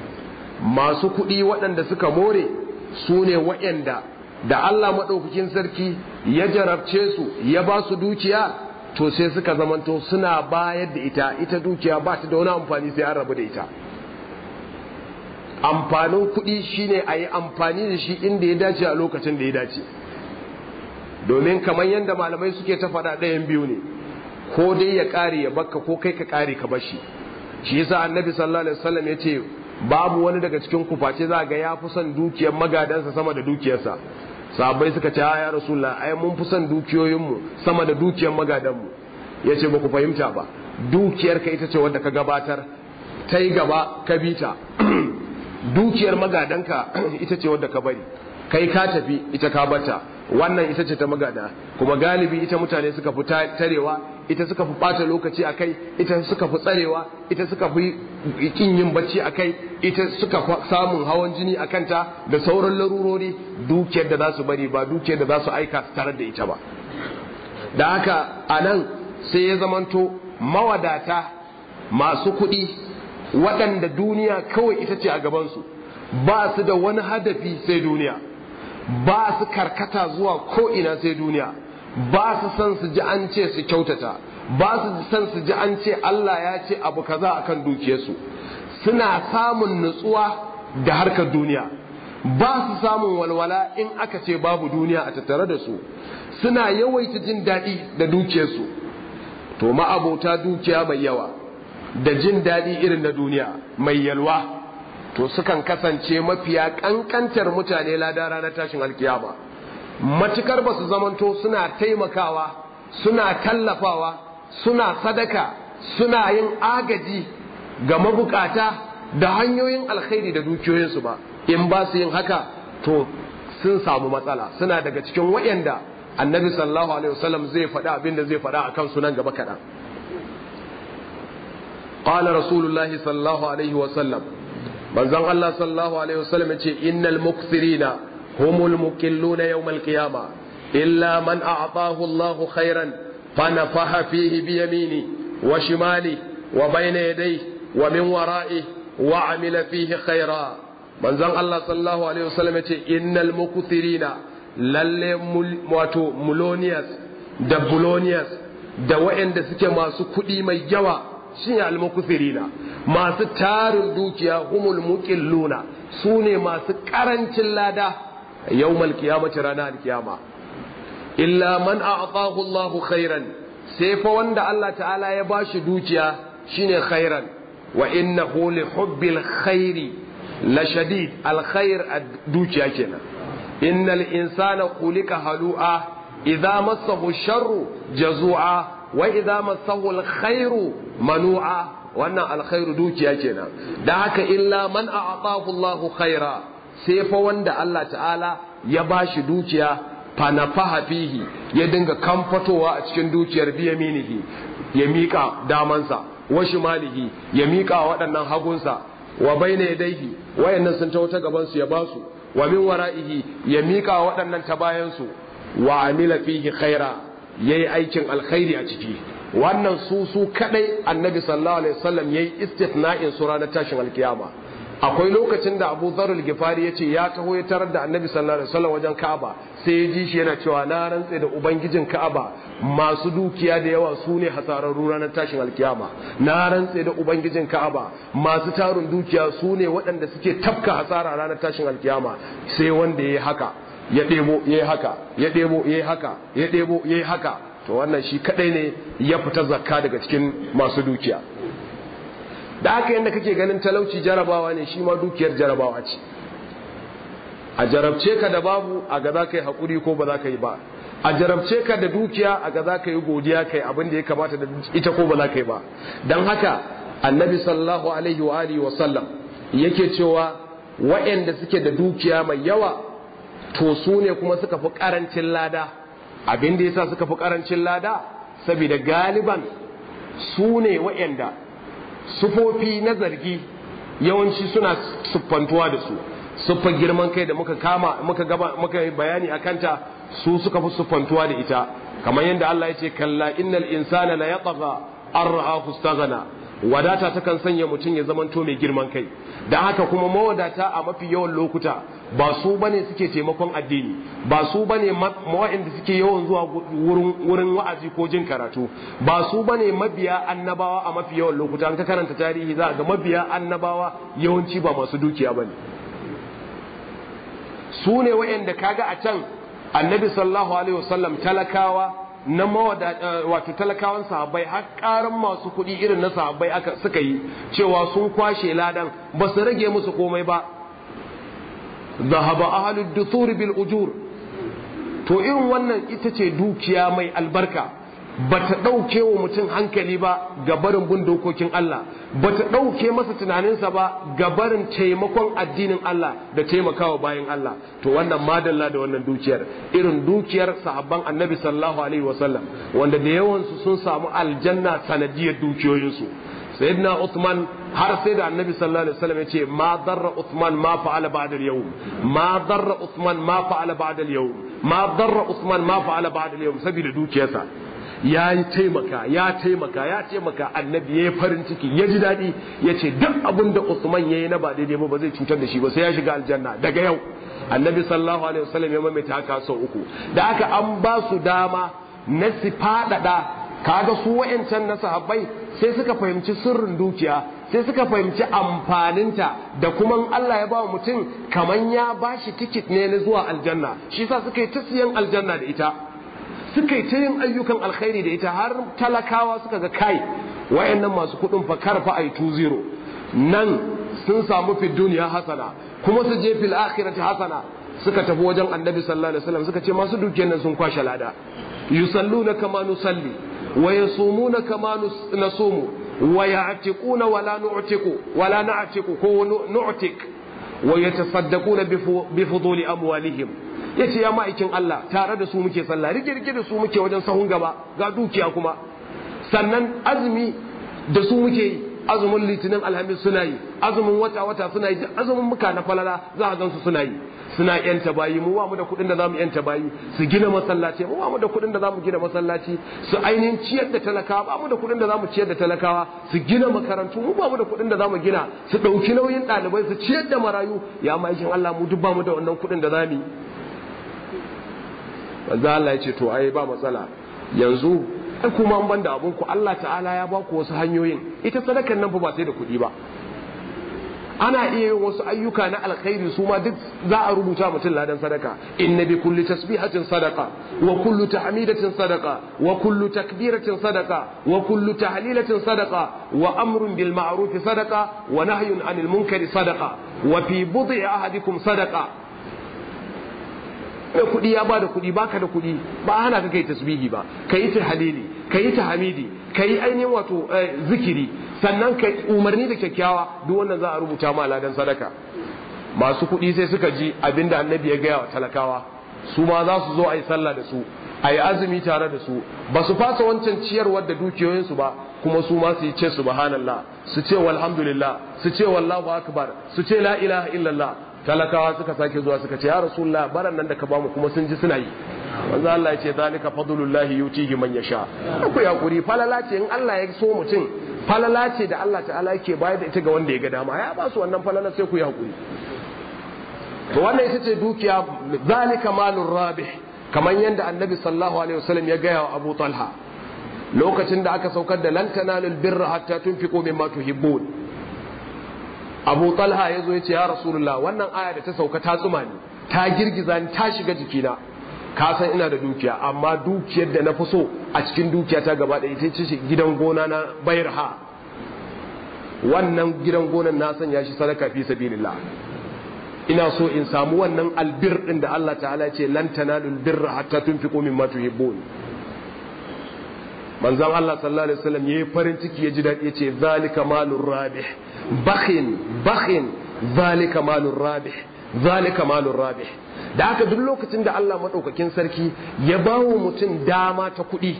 masu kuɗi waɗanda suka more su ne waɗanda da Allah maɗaukakin sarki ya jarabce su ya ba su dukiya to sai suka zamanto suna bayar da ita ita dukiya ba ta da wani amfani sai an rabu da ita amfanin kuɗi shine a yi amfani da shi inda ya dace a lokacin da ya dace domin kamar yadda malamai suke ta faɗa ɗayan biyu ne ko dai ya ƙare ya bakka ko kai ka ƙare ka bashi shi yasa annabi sallallahu alaihi wasallam ya ce babu wani daga cikin ku face za ga ya fi son dukiyar magadansa sama da dukiyarsa sahabbai suka ce ya rasulullah ai mun fi son dukiyoyinmu sama da dukiyar magadanmu ya ce ba ku fahimta ba dukiyar ka ita ce wadda ka gabatar ta yi gaba ka bi ta dukiyar magadanka ita ce wadda ka bari kai ka tafi ita ka bata wannan ita ce ta magada kuma galibi ita mutane suka fi tarewa ita suka fi bata lokaci a kai ita suka fi tsarewa ita suka fi kin yin bacci a kai ita suka fi samun hawan jini a kanta da sauran larurori dukiyar da za su bari ba dukiyar da za su aika su tarar da ita ba da haka a nan sai ya zamanto mawadata masu kuɗi waɗanda duniya kawai ita ce a gabansu ba su da wani hadafi sai duniya ba su karkata zuwa ko'ina sai duniya ba su san su ji an ce su kyautata ba su san su ji an ce Allah ya ce abu kaza akan dukiyarsu suna samun nutsuwa da harkar duniya ba su samun walwala in aka ce babu duniya a tattare da su suna yawaita jin daɗi da dukiyarsu to ma'abota dukiya mai yawa da jin daɗi irin na duniya mai yalwa to sukan kasance mafiya kankantar mutane lada ranar tashin alkiyama matukar ba su zamanto suna taimakawa suna tallafawa suna sadaka suna yin agaji ga mabukata da hanyoyin alkhairi da dukiyoyinsu ba in ba su yin haka to sun samu matsala suna daga cikin wayanda annabi sallallahu alaihi wasallam zai faɗa abin da zai faɗa akan sunan gaba kaɗan قال رسول الله صلى الله عليه وسلم manzon Allah sallallahu alaihi wasallam yace innal mukthirina humul mukilluna yawmal qiyama illa man a'tahu Allah khairan fanafaha fihi bi yamini wa shimali wa bayna yadayhi wa min wara'i wa amila fihi khaira manzon Allah sallallahu alaihi wasallam yace innal mukthirina lalle wato mulonias da bulonias da waɗanda suke masu kuɗi mai yawa shine almukuthirina masu tarin dukiya humul muqilluna sune masu karancin lada yawmal qiyamati ranar alkiyama illa man a'tahu Allahu khairan sai fa wanda Allah ta'ala ya bashi dukiya shine khairan wa innahu li hubbil khairi la shadid alkhair dukiya kenan innal insana khuliqa halu'a idza massahu sharru jazu'a wa idza massahu alkhairu manu'a wannan alkhairu dukiya kenan da haka illa man a'tahu Allahu khaira sai fa wanda Allah ta'ala ya bashi dukiya fa nafaha fihi ya dinga kamfatowa a cikin dukiyar biyaminihi ya mika damansa wa shimalihi ya mika waɗannan hagunsa wa baina yadayhi wayannan sun tawo ta gaban su ya basu wa min wara'ihi ya mika waɗannan ta bayan su wa amila fihi khaira yayi aikin alkhairi a ciki wannan su su kadai annabi sallallahu alaihi wasallam yayi istithna'in su ranar tashin alkiyama akwai lokacin da Abu Dharr al-Ghifari yace ya taho ya tarar da annabi sallallahu alaihi wasallam wajen Ka'aba sai ya ji shi yana cewa na rantse da ubangijin Ka'aba masu dukiya da yawa su ne hasararru ranar tashin alkiyama na rantse da ubangijin Ka'aba masu tarun dukiya su ne waɗanda suke tafka hasara ranar tashin alkiyama sai wanda yayi haka ya ɗebo yayi haka ya ɗebo yayi haka ya ɗebo yayi haka to wannan shi kadai ne ya fita zakka daga cikin masu dukiya da haka yadda kake ganin talauci jarabawa ne shi ma dukiyar jarabawa ce a jarabce ka da babu a ga za ka yi haƙuri ko ba za ka yi ba a jarabce ka da dukiya a ga za ka yi godiya kai abin da ya kamata da ita ko ba za ka yi ba don haka annabi sallallahu alaihi wa alihi wa sallam yake cewa waɗanda suke da dukiya mai yawa to su ne kuma suka fi ƙarancin lada abin da yasa suka fi ƙarancin lada saboda galiban su ne waɗanda sufofi na zargi yawanci suna siffantuwa da su siffar girman kai da muka kama muka gaba muka bayani akanta su suka fi siffantuwa da ita kamar yadda Allah ya ce kalla innal insana la yatagha an ra'ahu istaghna wadata takan sanya mutum ya zamanto mai girman kai da haka kuma mawadata a mafi yawan lokuta ba su bane suke taimakon addini ba su bane mawa'inda suke yawan zuwa wurin wa'azi ko jin karatu ba su bane mabiya annabawa a mafi yawan lokuta an ka karanta tarihi za ga mabiya annabawa yawanci ba masu dukiya bane su ne wa'inda kaga a can annabi sallallahu alaihi wasallam talakawa na mawada wato talakawan sahabbai har karan masu kuɗi irin na sahabbai aka suka yi cewa sun kwashe ladan ba su rage musu komai ba zahaba ahlud dusur bil ujur to irin wannan ita ce dukiya mai albarka ba ta ɗauke wa mutum hankali ba ga barin bin dokokin Allah ba ta ɗauke masa tunaninsa ba ga barin taimakon addinin Allah da taimakawa bayan Allah to wannan madalla da wannan dukiyar irin dukiyar sahabban annabi sallallahu alaihi wasallam wanda da yawansu sun samu aljanna sanadiyar dukiyoyinsu sayyidina Uthman har sai da annabi sallallahu alaihi wasallam ya ce ma darra Uthman ma fa'ala ba'da al-yawm ma darra Uthman ma fa'ala ba'da al-yawm ma darra Uthman ma fa'ala ba'da al-yawm saboda dukiyarsa ya yi taimaka ya taimaka ya taimaka annabi ya yi farin ciki ya ji daɗi ya ce duk abin da Usman ya yi na ba daidai ba ba zai cutar da shi ba sai ya shiga aljanna daga yau annabi sallallahu alaihi wasallam ya maimaita haka sau uku da aka an ba su dama na su faɗaɗa kaga su wa'ancan na sahabbai sai suka fahimci sirrin dukiya sai suka fahimci amfaninta da kuma Allah ya ba mutum kaman ya bashi tikit ne na zuwa aljanna shi sa suka yi ta siyan aljanna da ita suka yi ta yin ayyukan alkhairi da ita har talakawa suka ga kai wayannan masu kudin fa karfa ai 20 nan sun samu fi duniya hasana kuma su je fil akhirati hasana suka tafi wajen annabi sallallahu alaihi wasallam suka ce masu dukiyar nan sun kwashe lada yusalluna kama nusalli wa yasumuna kama nasumu wa ya'tiquna wala nu'tiqu wala na'tiqu ko nu'tiq wa yatasaddaquna bi fuduli amwalihim yace ya ma'aikin Allah tare da su muke sallah rike rike da su muke wajen sahun gaba ga dukiya kuma sannan azumi da su muke yi azumin litinin alhamis suna yi azumin wata wata suna yi azumin muka na falala za a gansu suna yi suna yanta bayi mu ba mu da kuɗin da zamu yanta bayi su gina masallaci mu ba mu da kuɗin da zamu gina masallaci su ainihin ciyar da talakawa ba mu da kuɗin da zamu ciyar da talakawa su gina makarantu mu ba mu da kuɗin da zamu gina su ɗauki nauyin ɗalibai su ciyar da marayu ya ma'aikin Allah mu duk ba mu da wannan kuɗin da zamu yi manzo Allah ya ce to ai ba matsala yanzu ai kuma an banda abun ku Allah ta'ala ya ba ku wasu hanyoyin ita sadakan nan fa ba sai da kuɗi ba ana iya yin wasu ayyuka na alkhairi su ma duk za a rubuta mutum ladan sadaka inna bi kulli tasbihatin sadaqa wa kullu tahmidatin sadaqa wa kullu takbiratin sadaqa wa kullu tahlilatin sadaqa wa amrun bil ma'ruf sadaqa wa nahyun anil munkari sadaqa wa fi bud'i ahadikum sadaqa mai kuɗi ya ba da kuɗi baka da kuɗi ba hana ka kai tasbihi ba ka yi tahlili ka yi tahmidi ka yi ainihin wato zikiri sannan ka umarni da kyakkyawa duk wannan za a rubuta ma ladan sadaka masu kuɗi sai suka ji abinda annabi ya gaya wa talakawa su ma za su zo a yi sallah da su a yi azumi tare da su ba su fasa wancan ciyarwar da dukiyoyinsu ba kuma su ma su yi ce subhanallah su ce walhamdulillah su ce wallahu akbar su ce la ilaha illallah talakawa suka sake zuwa suka ce ya rasulullah baran nan da ka bamu kuma sun ji suna yi manzo Allah ya ce zalika fadlullahi yutihi man yasha ku yakuri falala ce in Allah ya so mutum falala ce da Allah ta'ala yake bayar da ita ga wanda ya ga dama ya ba su wannan falala sai ku yakuri to wannan ita ce dukiya zalika malur rabih kamar yadda annabi sallallahu alaihi wasallam ya gaya wa Abu Talha lokacin da aka saukar da lan tanalul birra hatta tunfiqu mimma tuhibbun abu talha ya zo ya ce ya rasulullah wannan aya da ta sauka ta tsuma ni ta girgiza ni ta shiga jikina ka san ina da dukiya amma dukiyar da na fi so a cikin dukiya ta gaba da ita ce gidan gona na bayarha wannan gidan gonan na sanya shi sadaka fi sabilillah ina so in samu wannan albir din da Allah ta'ala ce lan tanalul birra hatta tunfiqu mimma tuhibbun manzon Allah sallallahu alaihi wasallam yayi farin ciki ya ji dadi yace zalika malur rabih bakhin bakhin zalika malur rabih zalika malur rabih da haka duk lokacin da Allah madaukakin sarki ya bawo mutum dama ta kuɗi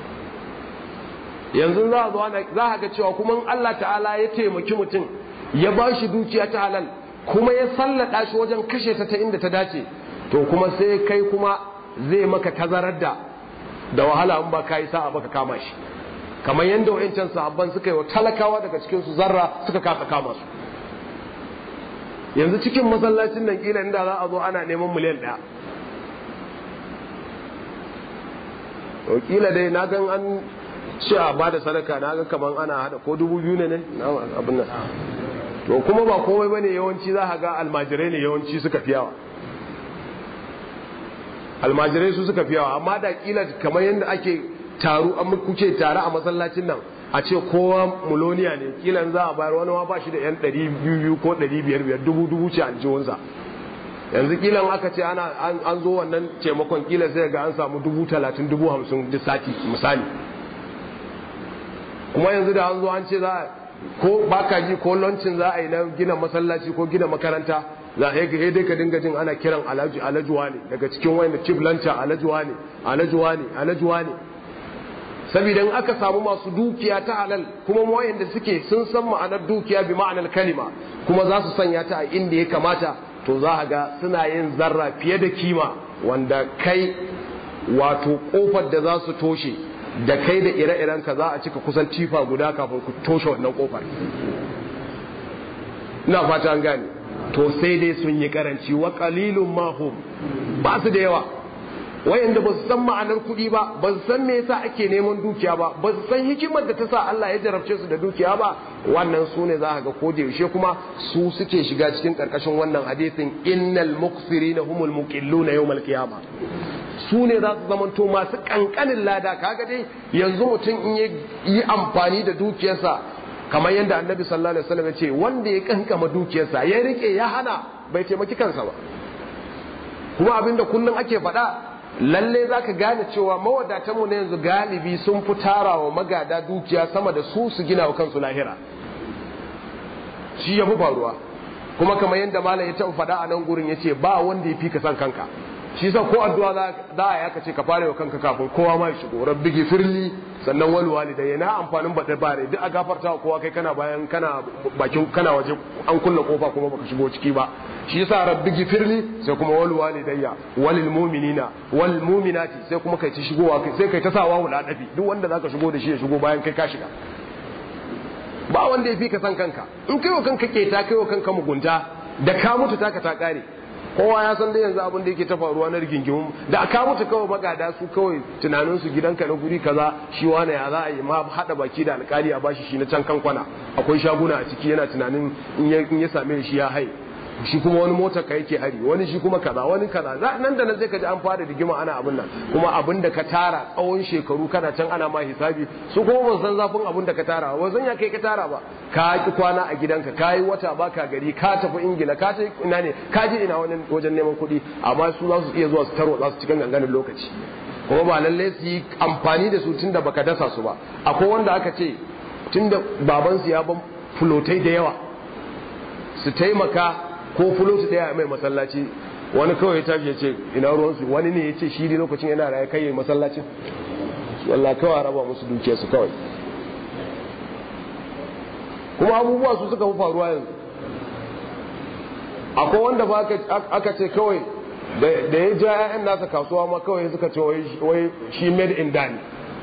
yanzu za a zo za a ga cewa kuma Allah ta'ala ya taimaki mutum ya ba shi dukiya ta halal kuma ya sallada shi wajen kashe ta ta inda ta dace to kuma sai kai kuma zai maka tazarar da da wahala in ba ka yi sa'a baka kama shi kamar yadda wa'ancan sahabban suka yi wa talakawa daga cikin su zarra suka kasa kama su yanzu cikin masallacin nan kila inda za a zo ana neman miliyan ɗaya to kila dai na gan an ce a ba da sadaka na ga kamar ana hada ko dubu biyu ne ne abin nan to kuma ba komai bane yawanci za ga almajirai ne yawanci suka fi yawa almajirai su suka fi yawa amma da kila kamar yadda ake taru an kuke tare a masallacin nan a ce kowa muloniya ne kila za a bayar wani ma ba shi da yan ɗari biyu ko ɗari biyar biyar dubu dubu ce aljihunsa yanzu kila aka ce ana an zo wannan taimakon kila sai ga an samu dubu talatin dubu hamsin duk sati misali kuma yanzu da an zo an ce za ko baka ji ko lancin za a yi na gina masallaci ko gina makaranta za a yi dai ka dinga jin ana kiran alajuwa ne daga cikin wayanda chief lanta alajuwa ne alajuwa ne alajuwa ne saboda in aka samu masu dukiya ta halal kuma wayanda suke sun san ma'anar dukiya bi ma'anar kalima kuma za su sanya ta a inda ya kamata to za a ga suna yin zarra fiye da kima wanda kai wato kofar da za su toshe da kai da ire-iren ka za a cika kusan tifa guda kafin ku toshe wannan kofar ina fata an gane to sai dai sun yi karanci wa qalilun mahum ba su da yawa wayanda ba su san ma'anar kuɗi ba ba su san me yasa ake neman dukiya ba ba su san hikimar da ta sa Allah ya jarabce su da dukiya ba wannan su ne za ka ga ko da yaushe kuma su suke shiga cikin karkashin wannan hadisin innal muqsirina humul muqilluna yawmal qiyamah su ne za su zamanto masu kankanin lada kaga dai yanzu mutum in yi amfani da dukiyarsa kamar yadda annabi sallallahu alaihi wasallam ya ce wanda ya kankama dukiyarsa ya rike ya hana bai taimaki kansa ba kuma abinda kullum ake faɗa lalle za ka gane cewa mawadatanmu na yanzu galibi sun fi tarawa magada dukiya sama da su su gina wa kansu lahira shi ya fi faruwa kuma kamar yadda malam ya taɓa faɗa a nan gurin ya ce ba wanda ya fi ka san kanka shi sa ko addu'a za a yaka ce ka fara wa kanka kafin kowa ma ya shigo rabbi gifirli sannan wal walidai na amfanin baɗe bare duk a gafarta wa kowa kai kana bayan kana bakin kana waje an kulle kofa kuma baka shigo ciki ba shi yasa rabbi gifirli sai kuma wal walidayya walil mu'minina wal mu'minati sai kuma kai ta shigowa sai kai ta sawa wula dafi duk wanda zaka shigo da shi ya shigo bayan kai ka shiga ba wanda ya fi ka san kanka in kai wa kanka keta kai wa kanka mugunta da ka mutu taka ta kare kowa ya san da yanzu abin da yake ta faruwa na rigingimu da aka mutu kawai magada su kawai tunanin su gidanka na guri kaza shi wane ya za a yi ma hada baki da alkali a bashi shi na can kan kwana akwai shaguna a ciki yana tunanin in ya same shi ya hai shi kuma wani motar ka yake hari wani shi kuma kaza wani kaza nan da nan zai ka ji an fara rigima ana abin nan kuma abin da ka tara tsawon shekaru kana can ana ma hisabi su kuma ban san zafin abin da ka tara ba zan ya kai ka tara ba ka ki kwana a gidanka ka yi wata baka gari ka tafi ingila ka ta ina ne ka je ina wani wajen neman kuɗi amma su za su iya zuwa su tarwa za su cikin ganganin lokaci kuma ba lallai su yi amfani da su tunda baka dasa su ba akwai wanda aka ce tunda babansu ya ban fulotai da yawa su taimaka ko fuloti daya mai masallaci wani kawai ya tashi ya ce ina ruwansu wani ne ya ce shi ne lokacin yana raye kai masallacin walla kawai raba musu dukiya su kawai kuma abubuwa su suka fi faruwa yanzu akwai wanda ba aka ce kawai da ya ja 'ya'yan nasa kasuwa ma kawai suka ce wai shi made in dani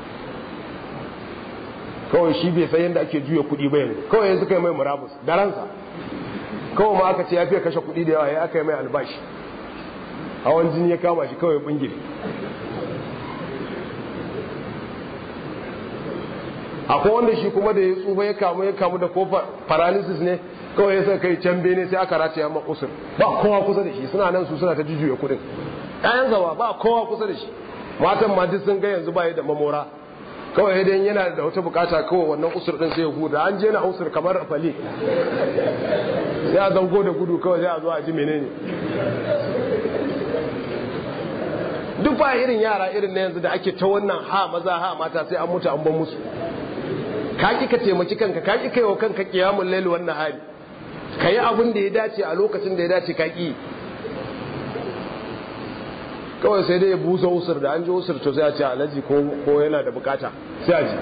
kawai shi bai san yadda ake juya kuɗi ba yanzu kawai yanzu kai mai murabus da ransa kawai ma aka ce ya fiye kashe kuɗi da yawa ya aka yi mai albashi hawan jini ya kama shi kawai bingire akwai wanda shi kuma da ya tsufa ya kamu ya kamu da ko paralysis ne kawai ya sa kai can bene sai aka rataya ma kusur ba kowa kusa da shi suna nan su suna ta jujjuya kuɗin ɗayan zawa ba kowa kusa da shi matan ma duk sun ga yanzu ba da mamora kawai idan yana da wata bukata kawai wannan usur din sai ya huda an je na usur kamar fali sai a zango da gudu kawai sai a zo a ji menene duk ba irin yara irin na yanzu da ake ta wannan ha maza ha mata sai an mutu an ban musu ka ki ka taimaki kanka ka ki kai wa kanka kiyamul lail wannan hali ka yi abin da ya dace a lokacin da ya dace ka ki kawai sai dai ya busa usur da an ji usur to sai a ce alaji ko yana da bukata sai a ji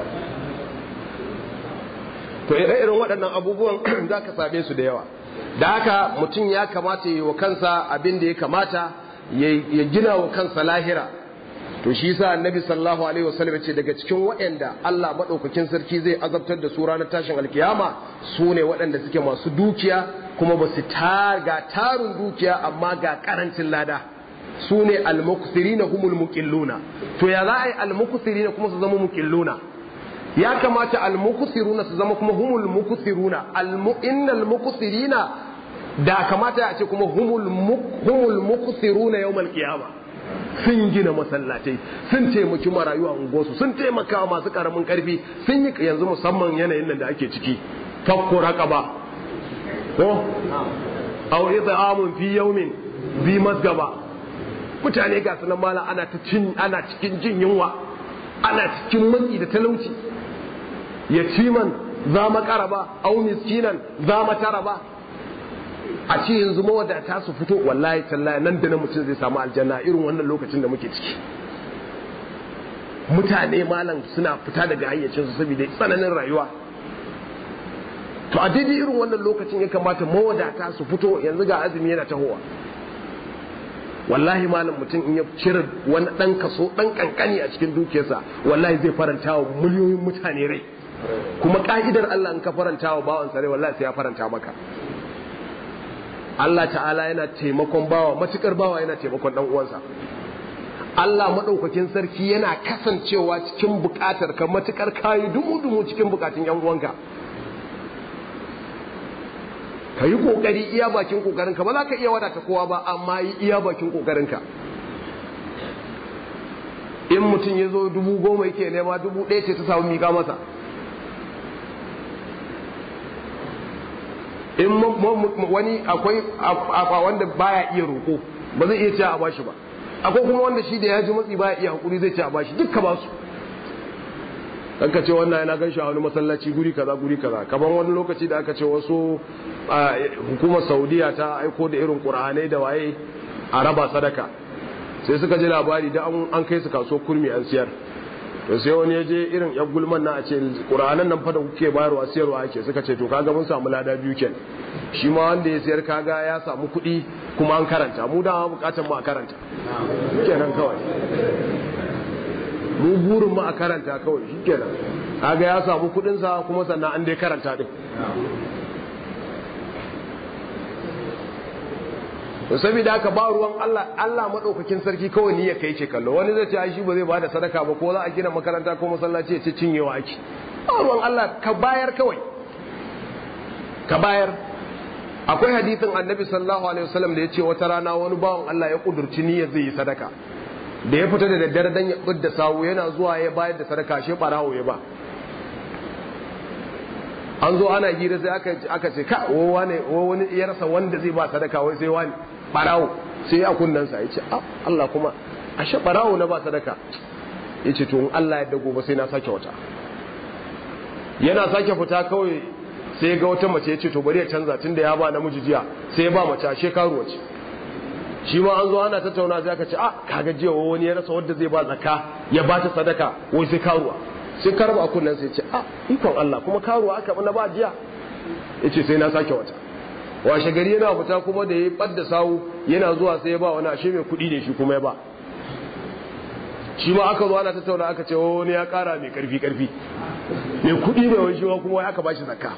to irin waɗannan abubuwan za ka same su da yawa da haka mutum ya kamata yi wa kansa abin da ya kamata ya gina wa kansa lahira to shi sa annabi sallallahu alaihi wasallam ya ce daga cikin waɗanda Allah madaukakin sarki zai azabtar da su ranar tashin alkiyama su ne waɗanda suke masu dukiya kuma ba su ga tarin dukiya amma ga karancin lada su ne almukusirina humul muqilluna to ya za a yi almukusirina kuma su zama muqilluna ya kamata almukusiruna su zama kuma humul mukusiruna innal mukusirina da kamata a ce kuma humul humul mukusiruna yawmal qiyama sun gina masallatai sun taimaki marayu a unguwarsu sun taimaka masu karamin karfi sun yi yanzu musamman yanayin nan da ake ciki fakko raqaba ko aw it'amun fi yawmin bi masgaba mutane ga sunan mala ana ta cin ana cikin jin yunwa ana cikin matsi da talauci yatiman za makaraba aw miskinan za mataraba a ce yanzu mawadata su fito wallahi tallahi nan da nan mutum zai samu aljanna irin wannan lokacin da muke ciki mutane malam suna fita daga hayyacinsu saboda tsananin rayuwa to a daidai irin wannan lokacin ya kamata mawadata su fito yanzu ga azumi yana tahowa wallahi malam mutum in ya cire wani dan kaso dan kankani a cikin dukiyarsa wallahi zai faranta wa miliyoyin mutane rai kuma ka'idar Allah in ka faranta wa bawansa rai wallahi sai ya faranta maka Allah ta'ala yana taimakon bawa matukar bawa yana taimakon dan uwansa Allah madaukakin sarki yana kasancewa cikin bukatar ka matukar kayi dumu dumu cikin bukatun yan uwanka ka yi kokari iya bakin kokarin ka ba za ka iya wadata kowa ba amma yi iya bakin kokarin ka in mutum ya zo dubu goma yake nema dubu ɗaya ce ta samu miƙa masa in wani akwai wanda baya iya roƙo ba zai iya cewa a bashi ba akwai kuma wanda shi da ya ji matsi baya iya hakuri zai ce a bashi dukka ba su dan ka ce wannan yana gan shi a wani masallaci guri kaza guri kaza kaman wani lokaci da aka ce wasu hukumar saudiya ta aiko da irin qur'anai da waye a raba sadaka sai suka ji labari da an kai su kaso kurmi an siyar to sai wani ya je irin yan gulman na a ce qur'anan nan fa da kuke bayarwa siyarwa ake suka ce to kaga mun samu lada biyu kenan shi ma wanda ya siyar kaga ya samu kuɗi kuma an karanta mu da bukatan mu a karanta kenan kawai mu burin mu a karanta kawai shikenan kaga ya samu kudin sa kuma sannan an dai karanta din to saboda haka ba ruwan Allah Allah madaukakin sarki kawai ni ya kai ce kallo wani zai ce ai shi ba zai bada sadaka ba ko za a gina makaranta ko masallaci ya ce cinyewa ake ba ruwan Allah ka bayar kawai ka bayar akwai hadisin annabi sallallahu alaihi wasallam da ya ce wata rana wani bawan Allah ya kudurci niyyar zai yi sadaka da ya fita da daddare dan ya budda sawu yana zuwa ya bayar da sadaka shi barawo ya ba an zo ana hira sai aka aka ce ka wo wani wo wani ya rasa wanda zai ba sadaka wai sai wani barawo sai a kunnan sa yace Allah kuma ashe barawo na ba sadaka yace to in Allah ya dago ba sai na sake wata yana sake fita kawai sai ga wata mace yace to bari ya canza tunda ya ba namiji jiya sai ya ba mace ashe karuwa ce shi ma an zo ana tattauna sai aka ce a kaga jiya wani ya rasa wanda zai ba zakka ya ba ta sadaka wai sai karuwa sai karba kunnan sai ce a ikon Allah kuma karuwa aka na ba jiya yace sai na sake wata washe gari yana fita kuma da ya badda sawu yana zuwa sai ya ba wani ashe mai kuɗi ne shi kuma ya ba shi ma aka zo ana tattauna aka ce wani ya kara mai karfi karfi mai kuɗi ne wani shi kuma aka ba shi zakka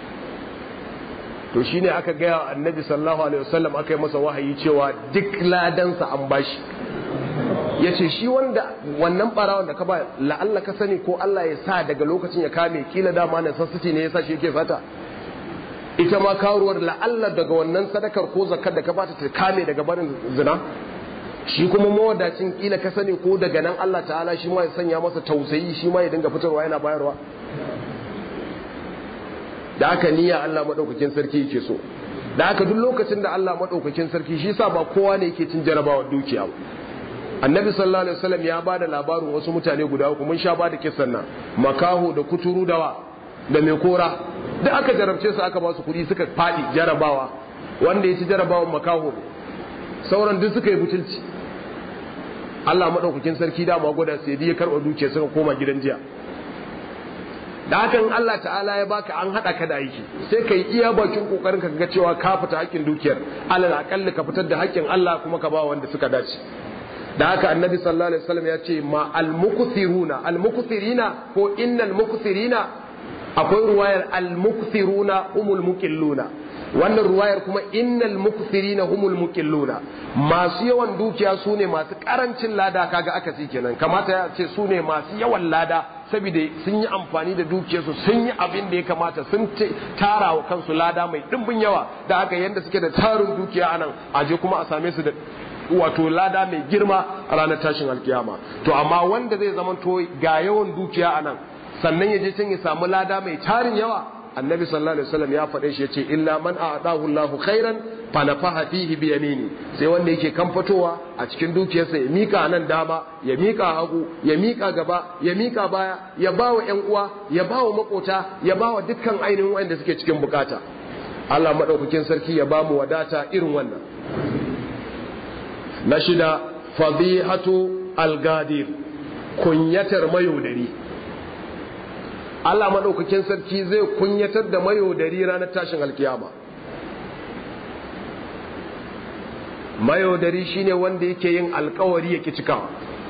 to shine aka gaya wa annabi sallallahu alaihi wasallam aka yi masa wahayi cewa duk ladansa an bashi ya ce shi wanda wannan barawon da ka ba la'alla ka sani ko Allah ya sa daga lokacin ya kame kila dama na sassati ne ya sa shi yake sata ita ma karuwar la'alla daga wannan sadakar ko zakar da ka bata ta kame daga barin zina shi kuma mawadacin kila ka sani ko daga nan Allah ta'ala shi ma ya sanya masa tausayi shi ma ya dinga fitarwa yana bayarwa da aka niyya Allah madaukakin sarki yake so da aka duk lokacin da Allah madaukakin sarki shi sa ba kowa ne yake cin jarabawa dukiya ba annabi sallallahu alaihi wasallam ya bada labarin wasu mutane guda uku mun sha bada kissan nan makaho da kuturu dawa da mai kora duk aka jarabce su aka ba su kuɗi suka faɗi jarabawa wanda ya ci jarabawan makaho sauran duk suka yi butulci Allah madaukakin sarki dama gwada sai ya karɓa dukiya suka koma gidan jiya da hakan Allah ta'ala ya baka an hada ka da aiki sai ka yi iya bakin kokarin ka ga cewa ka fita hakkin dukiyar alal akalli ka fitar da hakkin Allah kuma ka ba wanda suka dace da haka annabi sallallahu alaihi wasallam ya ce ma al mukthiruna al mukthirina ko innal mukthirina akwai ruwayar al mukthiruna humul muqilluna wannan ruwayar kuma innal mukthirina humul muqilluna masu yawan dukiya su ne masu karancin lada kaga aka ci kenan kamata ya ce su ne masu yawan lada saboda sun yi amfani da dukiyarsu sun yi abin da ya kamata sun tara wa kansu lada mai dimbin yawa da haka yanda suke da tarin dukiya anan aje kuma a same su da wato lada mai girma a ranar tashin alkiyama to amma wanda zai zama to ga yawan dukiya a nan sannan ya je can ya samu lada mai tarin yawa annabi sallallahu alaihi wasallam ya faɗe shi yace illa man a'tahu Allahu khairan fa nafaha fihi bi yamini sai wanda yake kan fitowa a cikin dukiyarsa ya mika nan dama ya mika hagu ya mika gaba ya mika baya ya bawa ƴan uwa ya bawa makota ya bawa dukkan ainihin wanda suke cikin bukata Allah madaukakin sarki ya bamu wadata irin wannan na shida fadihatu algadir kunyatar mayaudari Allah maɗaukakin sarki zai kunyatar da mayaudari ranar tashin alkiyama mayaudari shine wanda yake yin alkawari ya cikawa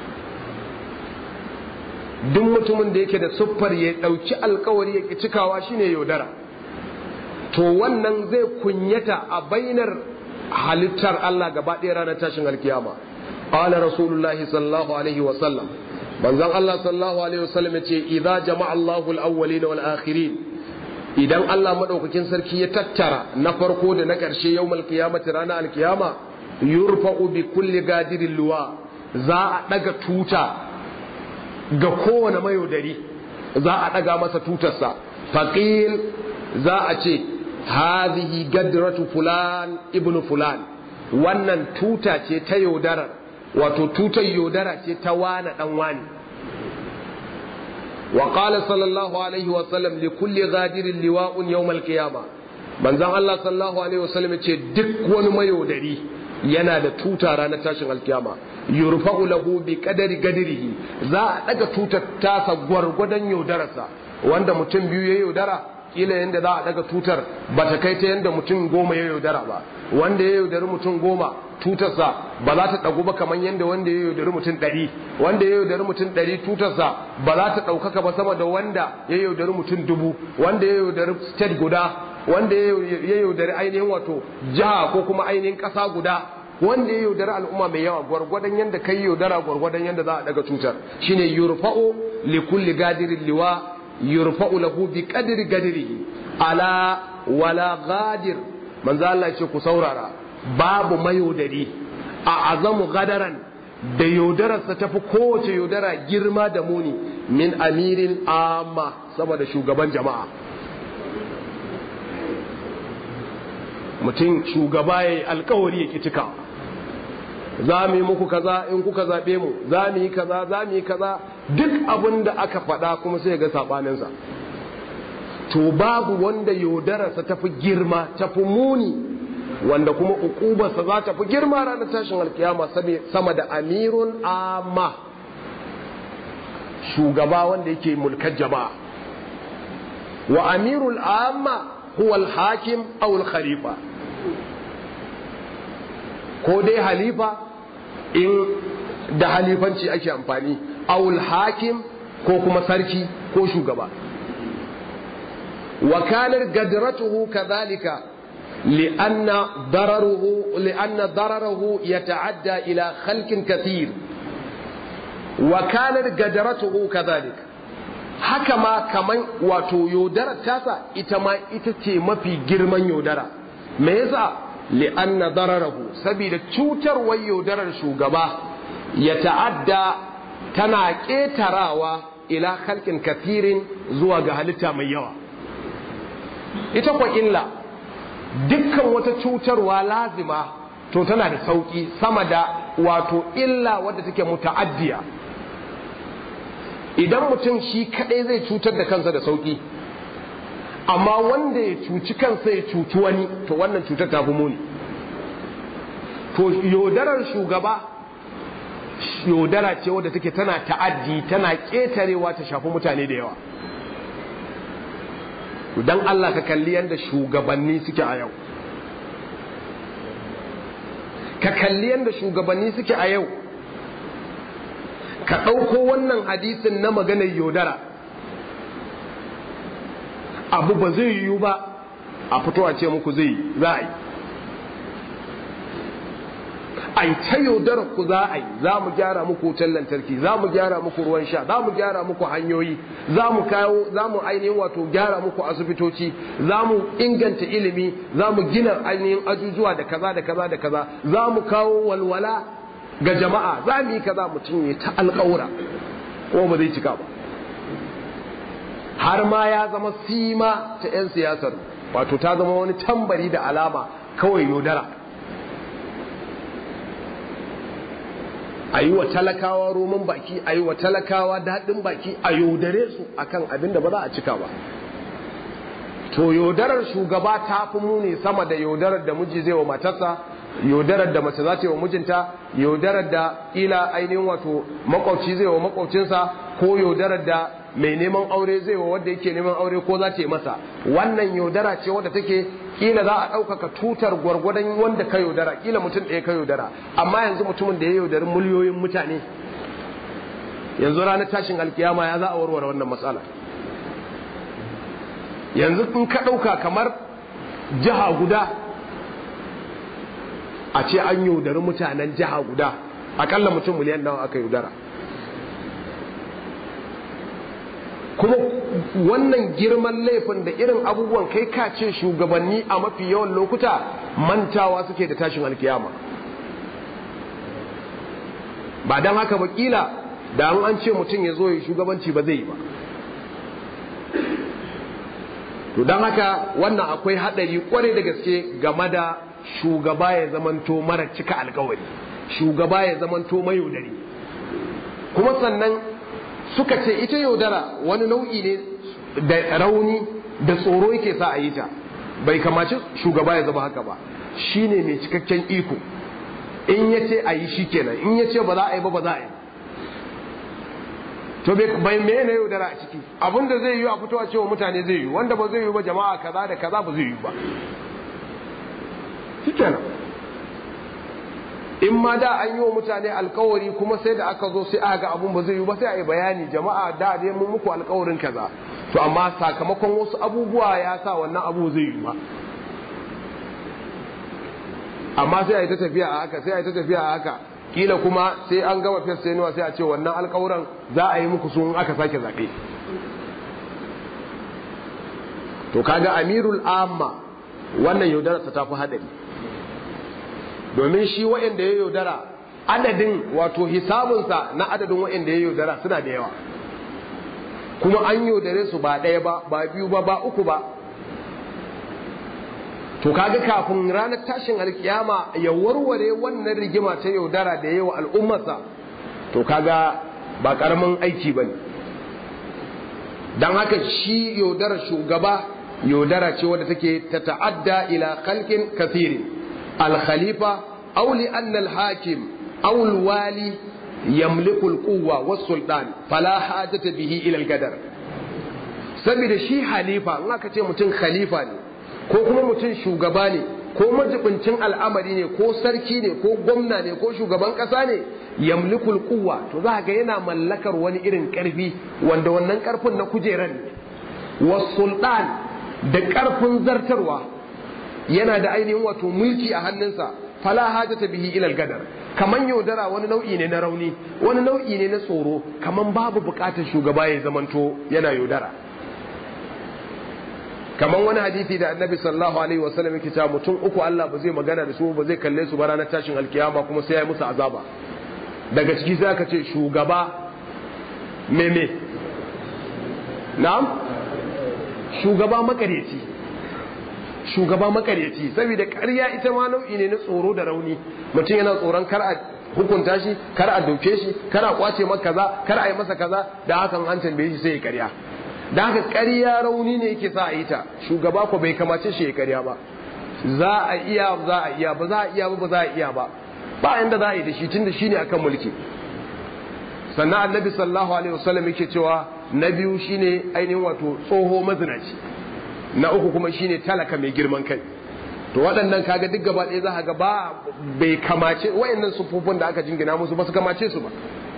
duk mutumin da yake da siffar ya ɗauki alkawari ya cikawa shine yaudara to wannan zai kunyata a bainar halittar Allah gaba ɗaya ranar tashin alkiyama qala rasulullahi sallallahu alaihi wa sallam manzon Allah sallallahu alaihi wa sallam yace idza jama'a Allahu al-awwalin wal akhirin idan Allah madaukakin sarki ya tattara na farko da na ƙarshe yawmal qiyamati ranar alkiyama yurfa'u bi kulli gadirin luwa za a daga tuta ga kowane mayaudari za a daga masa tutarsa faqil za a ce hadhihi gadratu fulan ibnu fulan wannan tuta ce ta yaudara wato tutar yaudara ce ta wane dan wani wa qala sallallahu alaihi wa sallam li kulli ghadirin liwa'un yawm al-qiyama manzon Allah sallallahu alaihi wa sallam ce duk wani mayaudari yana da tuta ranar tashin alkiyama yurfa'u lahu bi qadari gadirihi za a daga tutar tasa gwargwadon yaudararsa wanda mutum biyu ya yaudara kila yadda za a daga tutar ba ta kai ta yadda mutum goma ya yaudara ba wanda ya yaudari mutum goma tutarsa ba za ta ɗagu ba kamar yadda wanda ya yaudari mutum ɗari wanda ya yaudari mutum ɗari tutarsa ba za ta ɗaukaka ba sama da wanda ya yaudari mutum dubu wanda ya yaudari state guda wanda ya yaudari ainihin wato jiha ko kuma ainihin ƙasa guda wanda ya yaudari al'umma mai yawa gwargwadon yadda kai yaudara gwargwadon yadda za a daga tutar shine yurfa'u li kulli gadirin liwa yurfa'u lahu bi qadri gadrihi ala wala gadir manzo Allah ce ku saurara babu mayaudari a azamu gadaran da yaudararsa tafi kowace yaudara girma da muni min amirin amma saboda shugaban jama'a mutum shugaba ya yi alkawari ya cika za mu yi muku kaza in kuka zaɓe mu za mu yi kaza za mu yi kaza duk abin da aka faɗa kuma sai ga saɓaninsa to babu wanda yaudararsa tafi girma tafi muni wanda kuma ukubarsa za ta fi girma ranar tashin alkiyama sama da amirun amma shugaba wanda yake mulkar jama'a wa amirul amma huwa al-hakim aw al-khalifa ko dai halifa in da halifanci ake amfani aw al-hakim ko kuma sarki ko shugaba wa kanar gadratuhu kadhalika لأن ضرره لأن ضرره يتعدى إلى خلق كثير وكانت قدرته كذلك haka ma kaman wato yaudarar tasa ita ma ita ce mafi girman yaudara me yasa li'anna dararahu saboda cutarwar yaudarar shugaba ya ta'adda tana ƙetarawa ila halkin kafirin zuwa ga halitta mai yawa ita kwa illa dukkan wata cutarwa lazima to tana da sauki sama da wato illa wadda take muta'addiya idan mutum shi kadai zai cutar da kansa da sauki amma wanda ya cuci kansa ya cuci wani to wannan cutar ta fi muni to yodarar shugaba yodara ce wadda take tana ta'addi tana ƙetarewa ta shafi mutane da yawa dan Allah ka kalli yadda shugabanni suke a yau ka kalli yadda shugabanni suke a yau ka ɗauko wannan hadisin na maganar yaudara abu ba zai yiwu ba a fito a ce muku zai za a yi ai ta yaudarar ku za a yi za mu gyara muku wutar lantarki za mu gyara muku ruwan sha za mu gyara muku hanyoyi za mu kawo za mu ainihin wato gyara muku asibitoci za mu inganta ilimi za mu gina ainihin ajujuwa da kaza da kaza da kaza za mu kawo walwala ga jama'a za mu yi kaza mutum ya ta alƙawura ko ba zai cika ba har ma ya zama sima ta 'yan siyasar wato ta zama wani tambari da alama kawai yaudara a yi wa talakawa roman baki a yi wa talakawa daɗin baki a yaudare su akan abin da ba za a cika ba to yaudarar shugaba ta fi muni sama da yaudarar da miji zai wa matarsa yaudarar da mace za ta yi wa mijinta yaudarar da ila ainihin wato makwabci zai wa makwabcinsa ko yaudarar da mai neman aure zai wa wanda yake neman aure ko za ta yi masa wannan yaudara ce wadda take kila za a ɗaukaka tutar gwargwadon wanda ka yaudara kila mutum ɗaya ka yaudara amma yanzu mutumin da ya yaudari miliyoyin mutane yanzu ranar tashin alkiyama ya za a warware wannan matsala yanzu in ka ɗauka kamar jiha guda a ce an yaudari mutanen jiha guda akalla mutum miliyan nawa aka yaudara kuma wannan girman laifin da irin abubuwan kai ka ce shugabanni a mafi yawan lokuta mantawa suke da tashin alkiyama ba don haka ba kila da an ce mutum ya zo ya shugabanci ba zai yi ba to don haka wannan akwai haɗari kwarai da gaske game da shugaba ya zamanto mara cika alkawari shugaba ya zamanto mayaudari kuma sannan suka ce ita yaudara wani nau'i ne da rauni da tsoro yake sa a yi ta bai kamaci shugaba ya zama haka ba shine mai cikakken iko in ya ce a yi shi kenan in ya ce ba za a yi ba ba za a yi to bai me na yaudara a ciki abinda zai yi a fitowa cewa mutane zai yi wanda ba zai yi ba jama'a kaza da kaza ba zai yi ba shi kenan in ma da an yi wa mutane alkawari kuma sai da aka zo sai aka ga abun ba zai yi ba sai a yi bayani jama'a da dai mun muku alkawarin kaza to amma sakamakon wasu abubuwa ya sa wannan abu zai yi ba amma sai a yi ta tafiya a haka sai a yi ta tafiya a haka kila kuma sai an gama fes sai sai a ce wannan alkawuran za a yi muku sun aka sake zaɓe to kaga amirul amma wannan yaudararsa ta fi haɗari domin shi wa'anda ya yaudara adadin wato hisabunsa na adadin wa'anda ya yaudara suna da yawa kuma an yaudare su ba ɗaya ba ba biyu ba ba uku ba to kaga kafin ranar tashin alkiyama ya warware wannan rigima ta yaudara da yawa al'ummarsa to kaga ba karamin aiki bane don haka shi yaudarar shugaba yaudara ce wadda take ta ta'adda ila khalqin kathirin al-khalifa aw li anna al-hakim aw al-wali yamliku al-quwwa was-sultan fala hajata bihi ila al-gadar saboda shi halifa in aka ce mutum khalifa ne ko kuma mutum shugaba ne ko majibincin al'amari ne ko sarki ne ko gwamna ne ko shugaban kasa ne yamlikul kuwa to za ga yana mallakar wani irin karfi wanda wannan karfin na kujeran ne wa sultan da karfin zartarwa yana da ainihin wato mulki a hannunsa fala hajata bihi ilal gadar kaman yaudara wani nau'i ne na rauni wani nau'i ne na tsoro kaman babu bukatar shugaba ya zamanto yana yaudara kamar wani hadisi da annabi sallallahu alaihi wasallam yake cewa mutum uku Allah ba zai magana da su ba zai kalle su ba ranar tashin alkiyama kuma sai ya yi musu azaba daga ciki sai aka ce shugaba meme na'am shugaba makareci shugaba makareci saboda ƙarya ita ma nau'i ne na tsoro da rauni mutum yana tsoron kar a hukunta shi kar a doke shi kar a kwace masa kaza kar a yi masa kaza da hakan an tambaye shi sai ya ƙarya da haka ƙarya rauni ne yake sa a yi ta shugaba ko bai kamace shi ya ƙarya ba za a iya za a iya ba za a iya ba ba za a iya ba ba inda za a yi da shi tunda shi ne akan mulki sannan annabi sallallahu alaihi wasallam yake cewa na biyu shine ainihin wato tsoho mazinaci na uku kuma shine talaka mai girman kai to waɗannan kaga duk gaba ɗaya za ka ga ba bai kamace wayannan sufufin da aka jingina musu ba su kamace su ba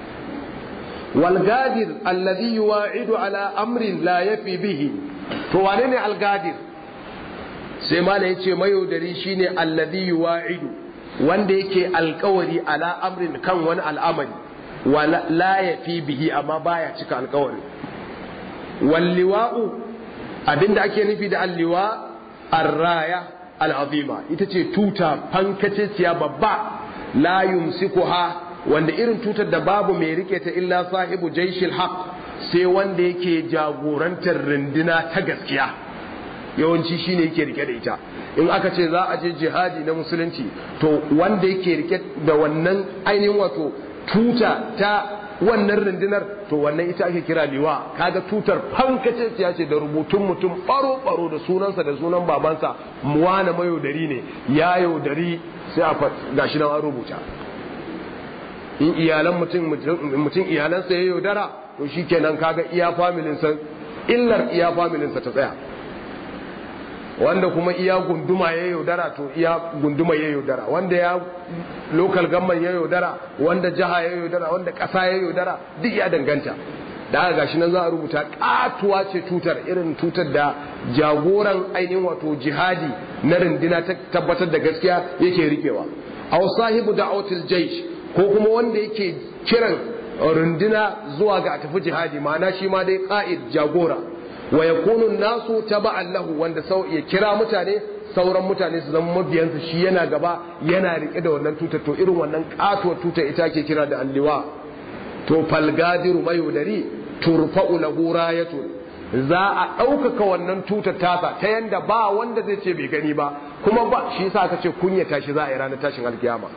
والغادر الذي يواعد على امر لا يفي به to wane ne algadir sai mala yace mayaudari shine alladhi yuwa'idu wanda yake alkawari ala amrin kan wani al'amari wa la yafi bihi amma baya cika alkawari walliwa'u abinda ake nufi da alliwa arraya al'azima ita ce tuta fankaceciya babba la yumsikuha wanda irin tutar da babu mai rike ta illa sahibu jaishil haq sai wanda yake jagorantar runduna ta gaskiya yawanci shine yake rike da ita in aka ce za a je jihadi na musulunci to wanda yake rike da wannan ainihin wato tuta ta wannan rundunar to wannan ita ake kira liwa kaga tutar fankace ya ce da rubutun mutum baro baro da sunansa da sunan babansa muwana mayaudari ne ya yaudari sai a gashi nan an rubuta in iyalan mutum mutum iyalansa ya yaudara to shikenan kaga iya familinsa illar iya familinsa ta tsaya wanda kuma iya gunduma ya yaudara to iya gunduma ya yaudara wanda ya local government ya yaudara wanda jiha ya yaudara wanda ƙasa ya yaudara duk ya danganta da aka gashi nan za a rubuta katuwa ce tutar irin tutar da jagoran ainihin wato jihadi na rindina ta tabbatar da gaskiya yake rikewa aw sahibu da'watil jaysh ko kuma wanda yake kiran runduna zuwa ga a tafi jihadi ma'ana shi ma dai qa'id jagora wa yakunu nasu taba'an lahu wanda sau ya kira mutane sauran mutane su zama mabiyansa shi yana gaba yana rike da wannan tutar to irin wannan katuwar tutar ita ke kira da alliwa to falgadiru mayudari turfa'u lahu rayatun za a ɗaukaka wannan tutar tasa ta yanda ba wanda zai ce bai gani ba kuma ba shi yasa aka ce kunyata shi za a yi ranar tashin alkiyama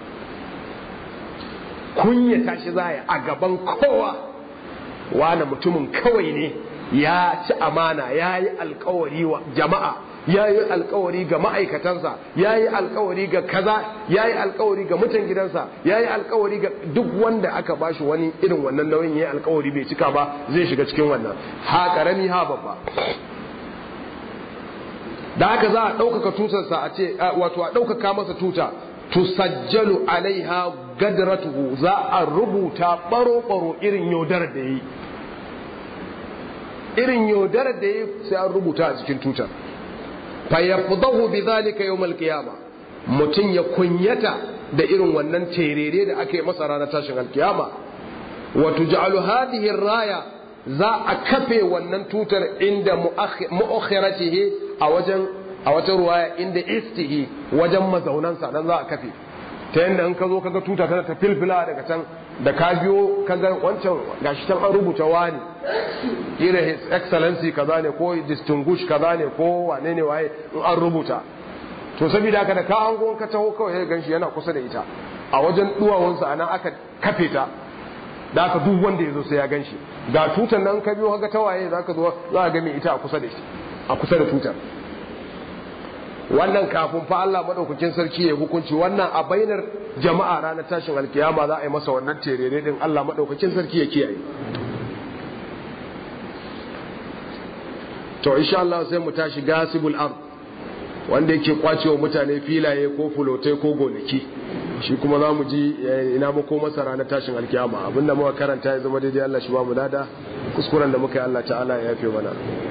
kunyata shi za a yi a gaban kowa wani mutumin kawai ne ya ci amana ya yi alkawari wa jama'a ya yi alkawari ga ma'aikatansa ya yi alkawari ga kaza ya yi alkawari ga mutan gidansa ya yi alkawari ga duk wanda aka bashi wani irin wannan nauyin ya yi alkawari bai cika ba zai shiga cikin wannan ha karami ha babba da haka za a ɗaukaka tutarsa a ce wato a ɗaukaka masa tuta tusajjalu alaiha gadratuhu za a rubuta baro-baro irin yaudarar da ya yi irin yaudarar da ya sai an rubuta a cikin tutar fayyafdahu bi zalika yawmal qiyama mutum ya kunyata da irin wannan terere da aka yi masa ranar tashin alkiyama wa tuj'alu hadhihi raya za a kafe wannan tutar inda mu'akhiratihi a wajen a wata ruwaya inda istihi wajen mazaunansa nan za a kafe ta yadda in ka zo kaga tuta tana ta filfila daga can da ka biyo kaga wancan gashi can an rubuta wani irin his excellency kaza ne ko distinguish kaza ne ko wane ne waye in an rubuta to saboda haka da ka hango ka taho kawai ya ganshi yana kusa da ita a wajen duwawunsa anan aka kafe ta da aka duk wanda ya zo sai ya ganshi ga tutan nan ka biyo kaga tawaye za ka zo za ka ga mai ita a kusa da shi a kusa da tutar wannan kafin fa Allah madaukakin sarki ya hukunci wannan a bainar jama'a ranar tashin alkiyama za a yi masa wannan terere din Allah madaukakin sarki ya kiyaye to insha Allah sai mu tashi gasibul ard wanda yake kwacewa mutane filaye ko fulotai ko gonaki shi kuma za mu ji ina mako masa ranar tashin alkiyama abinda muka karanta ya zama daidai Allah shi ba mu dada kuskuren da muka yi Allah ta'ala ya yafe mana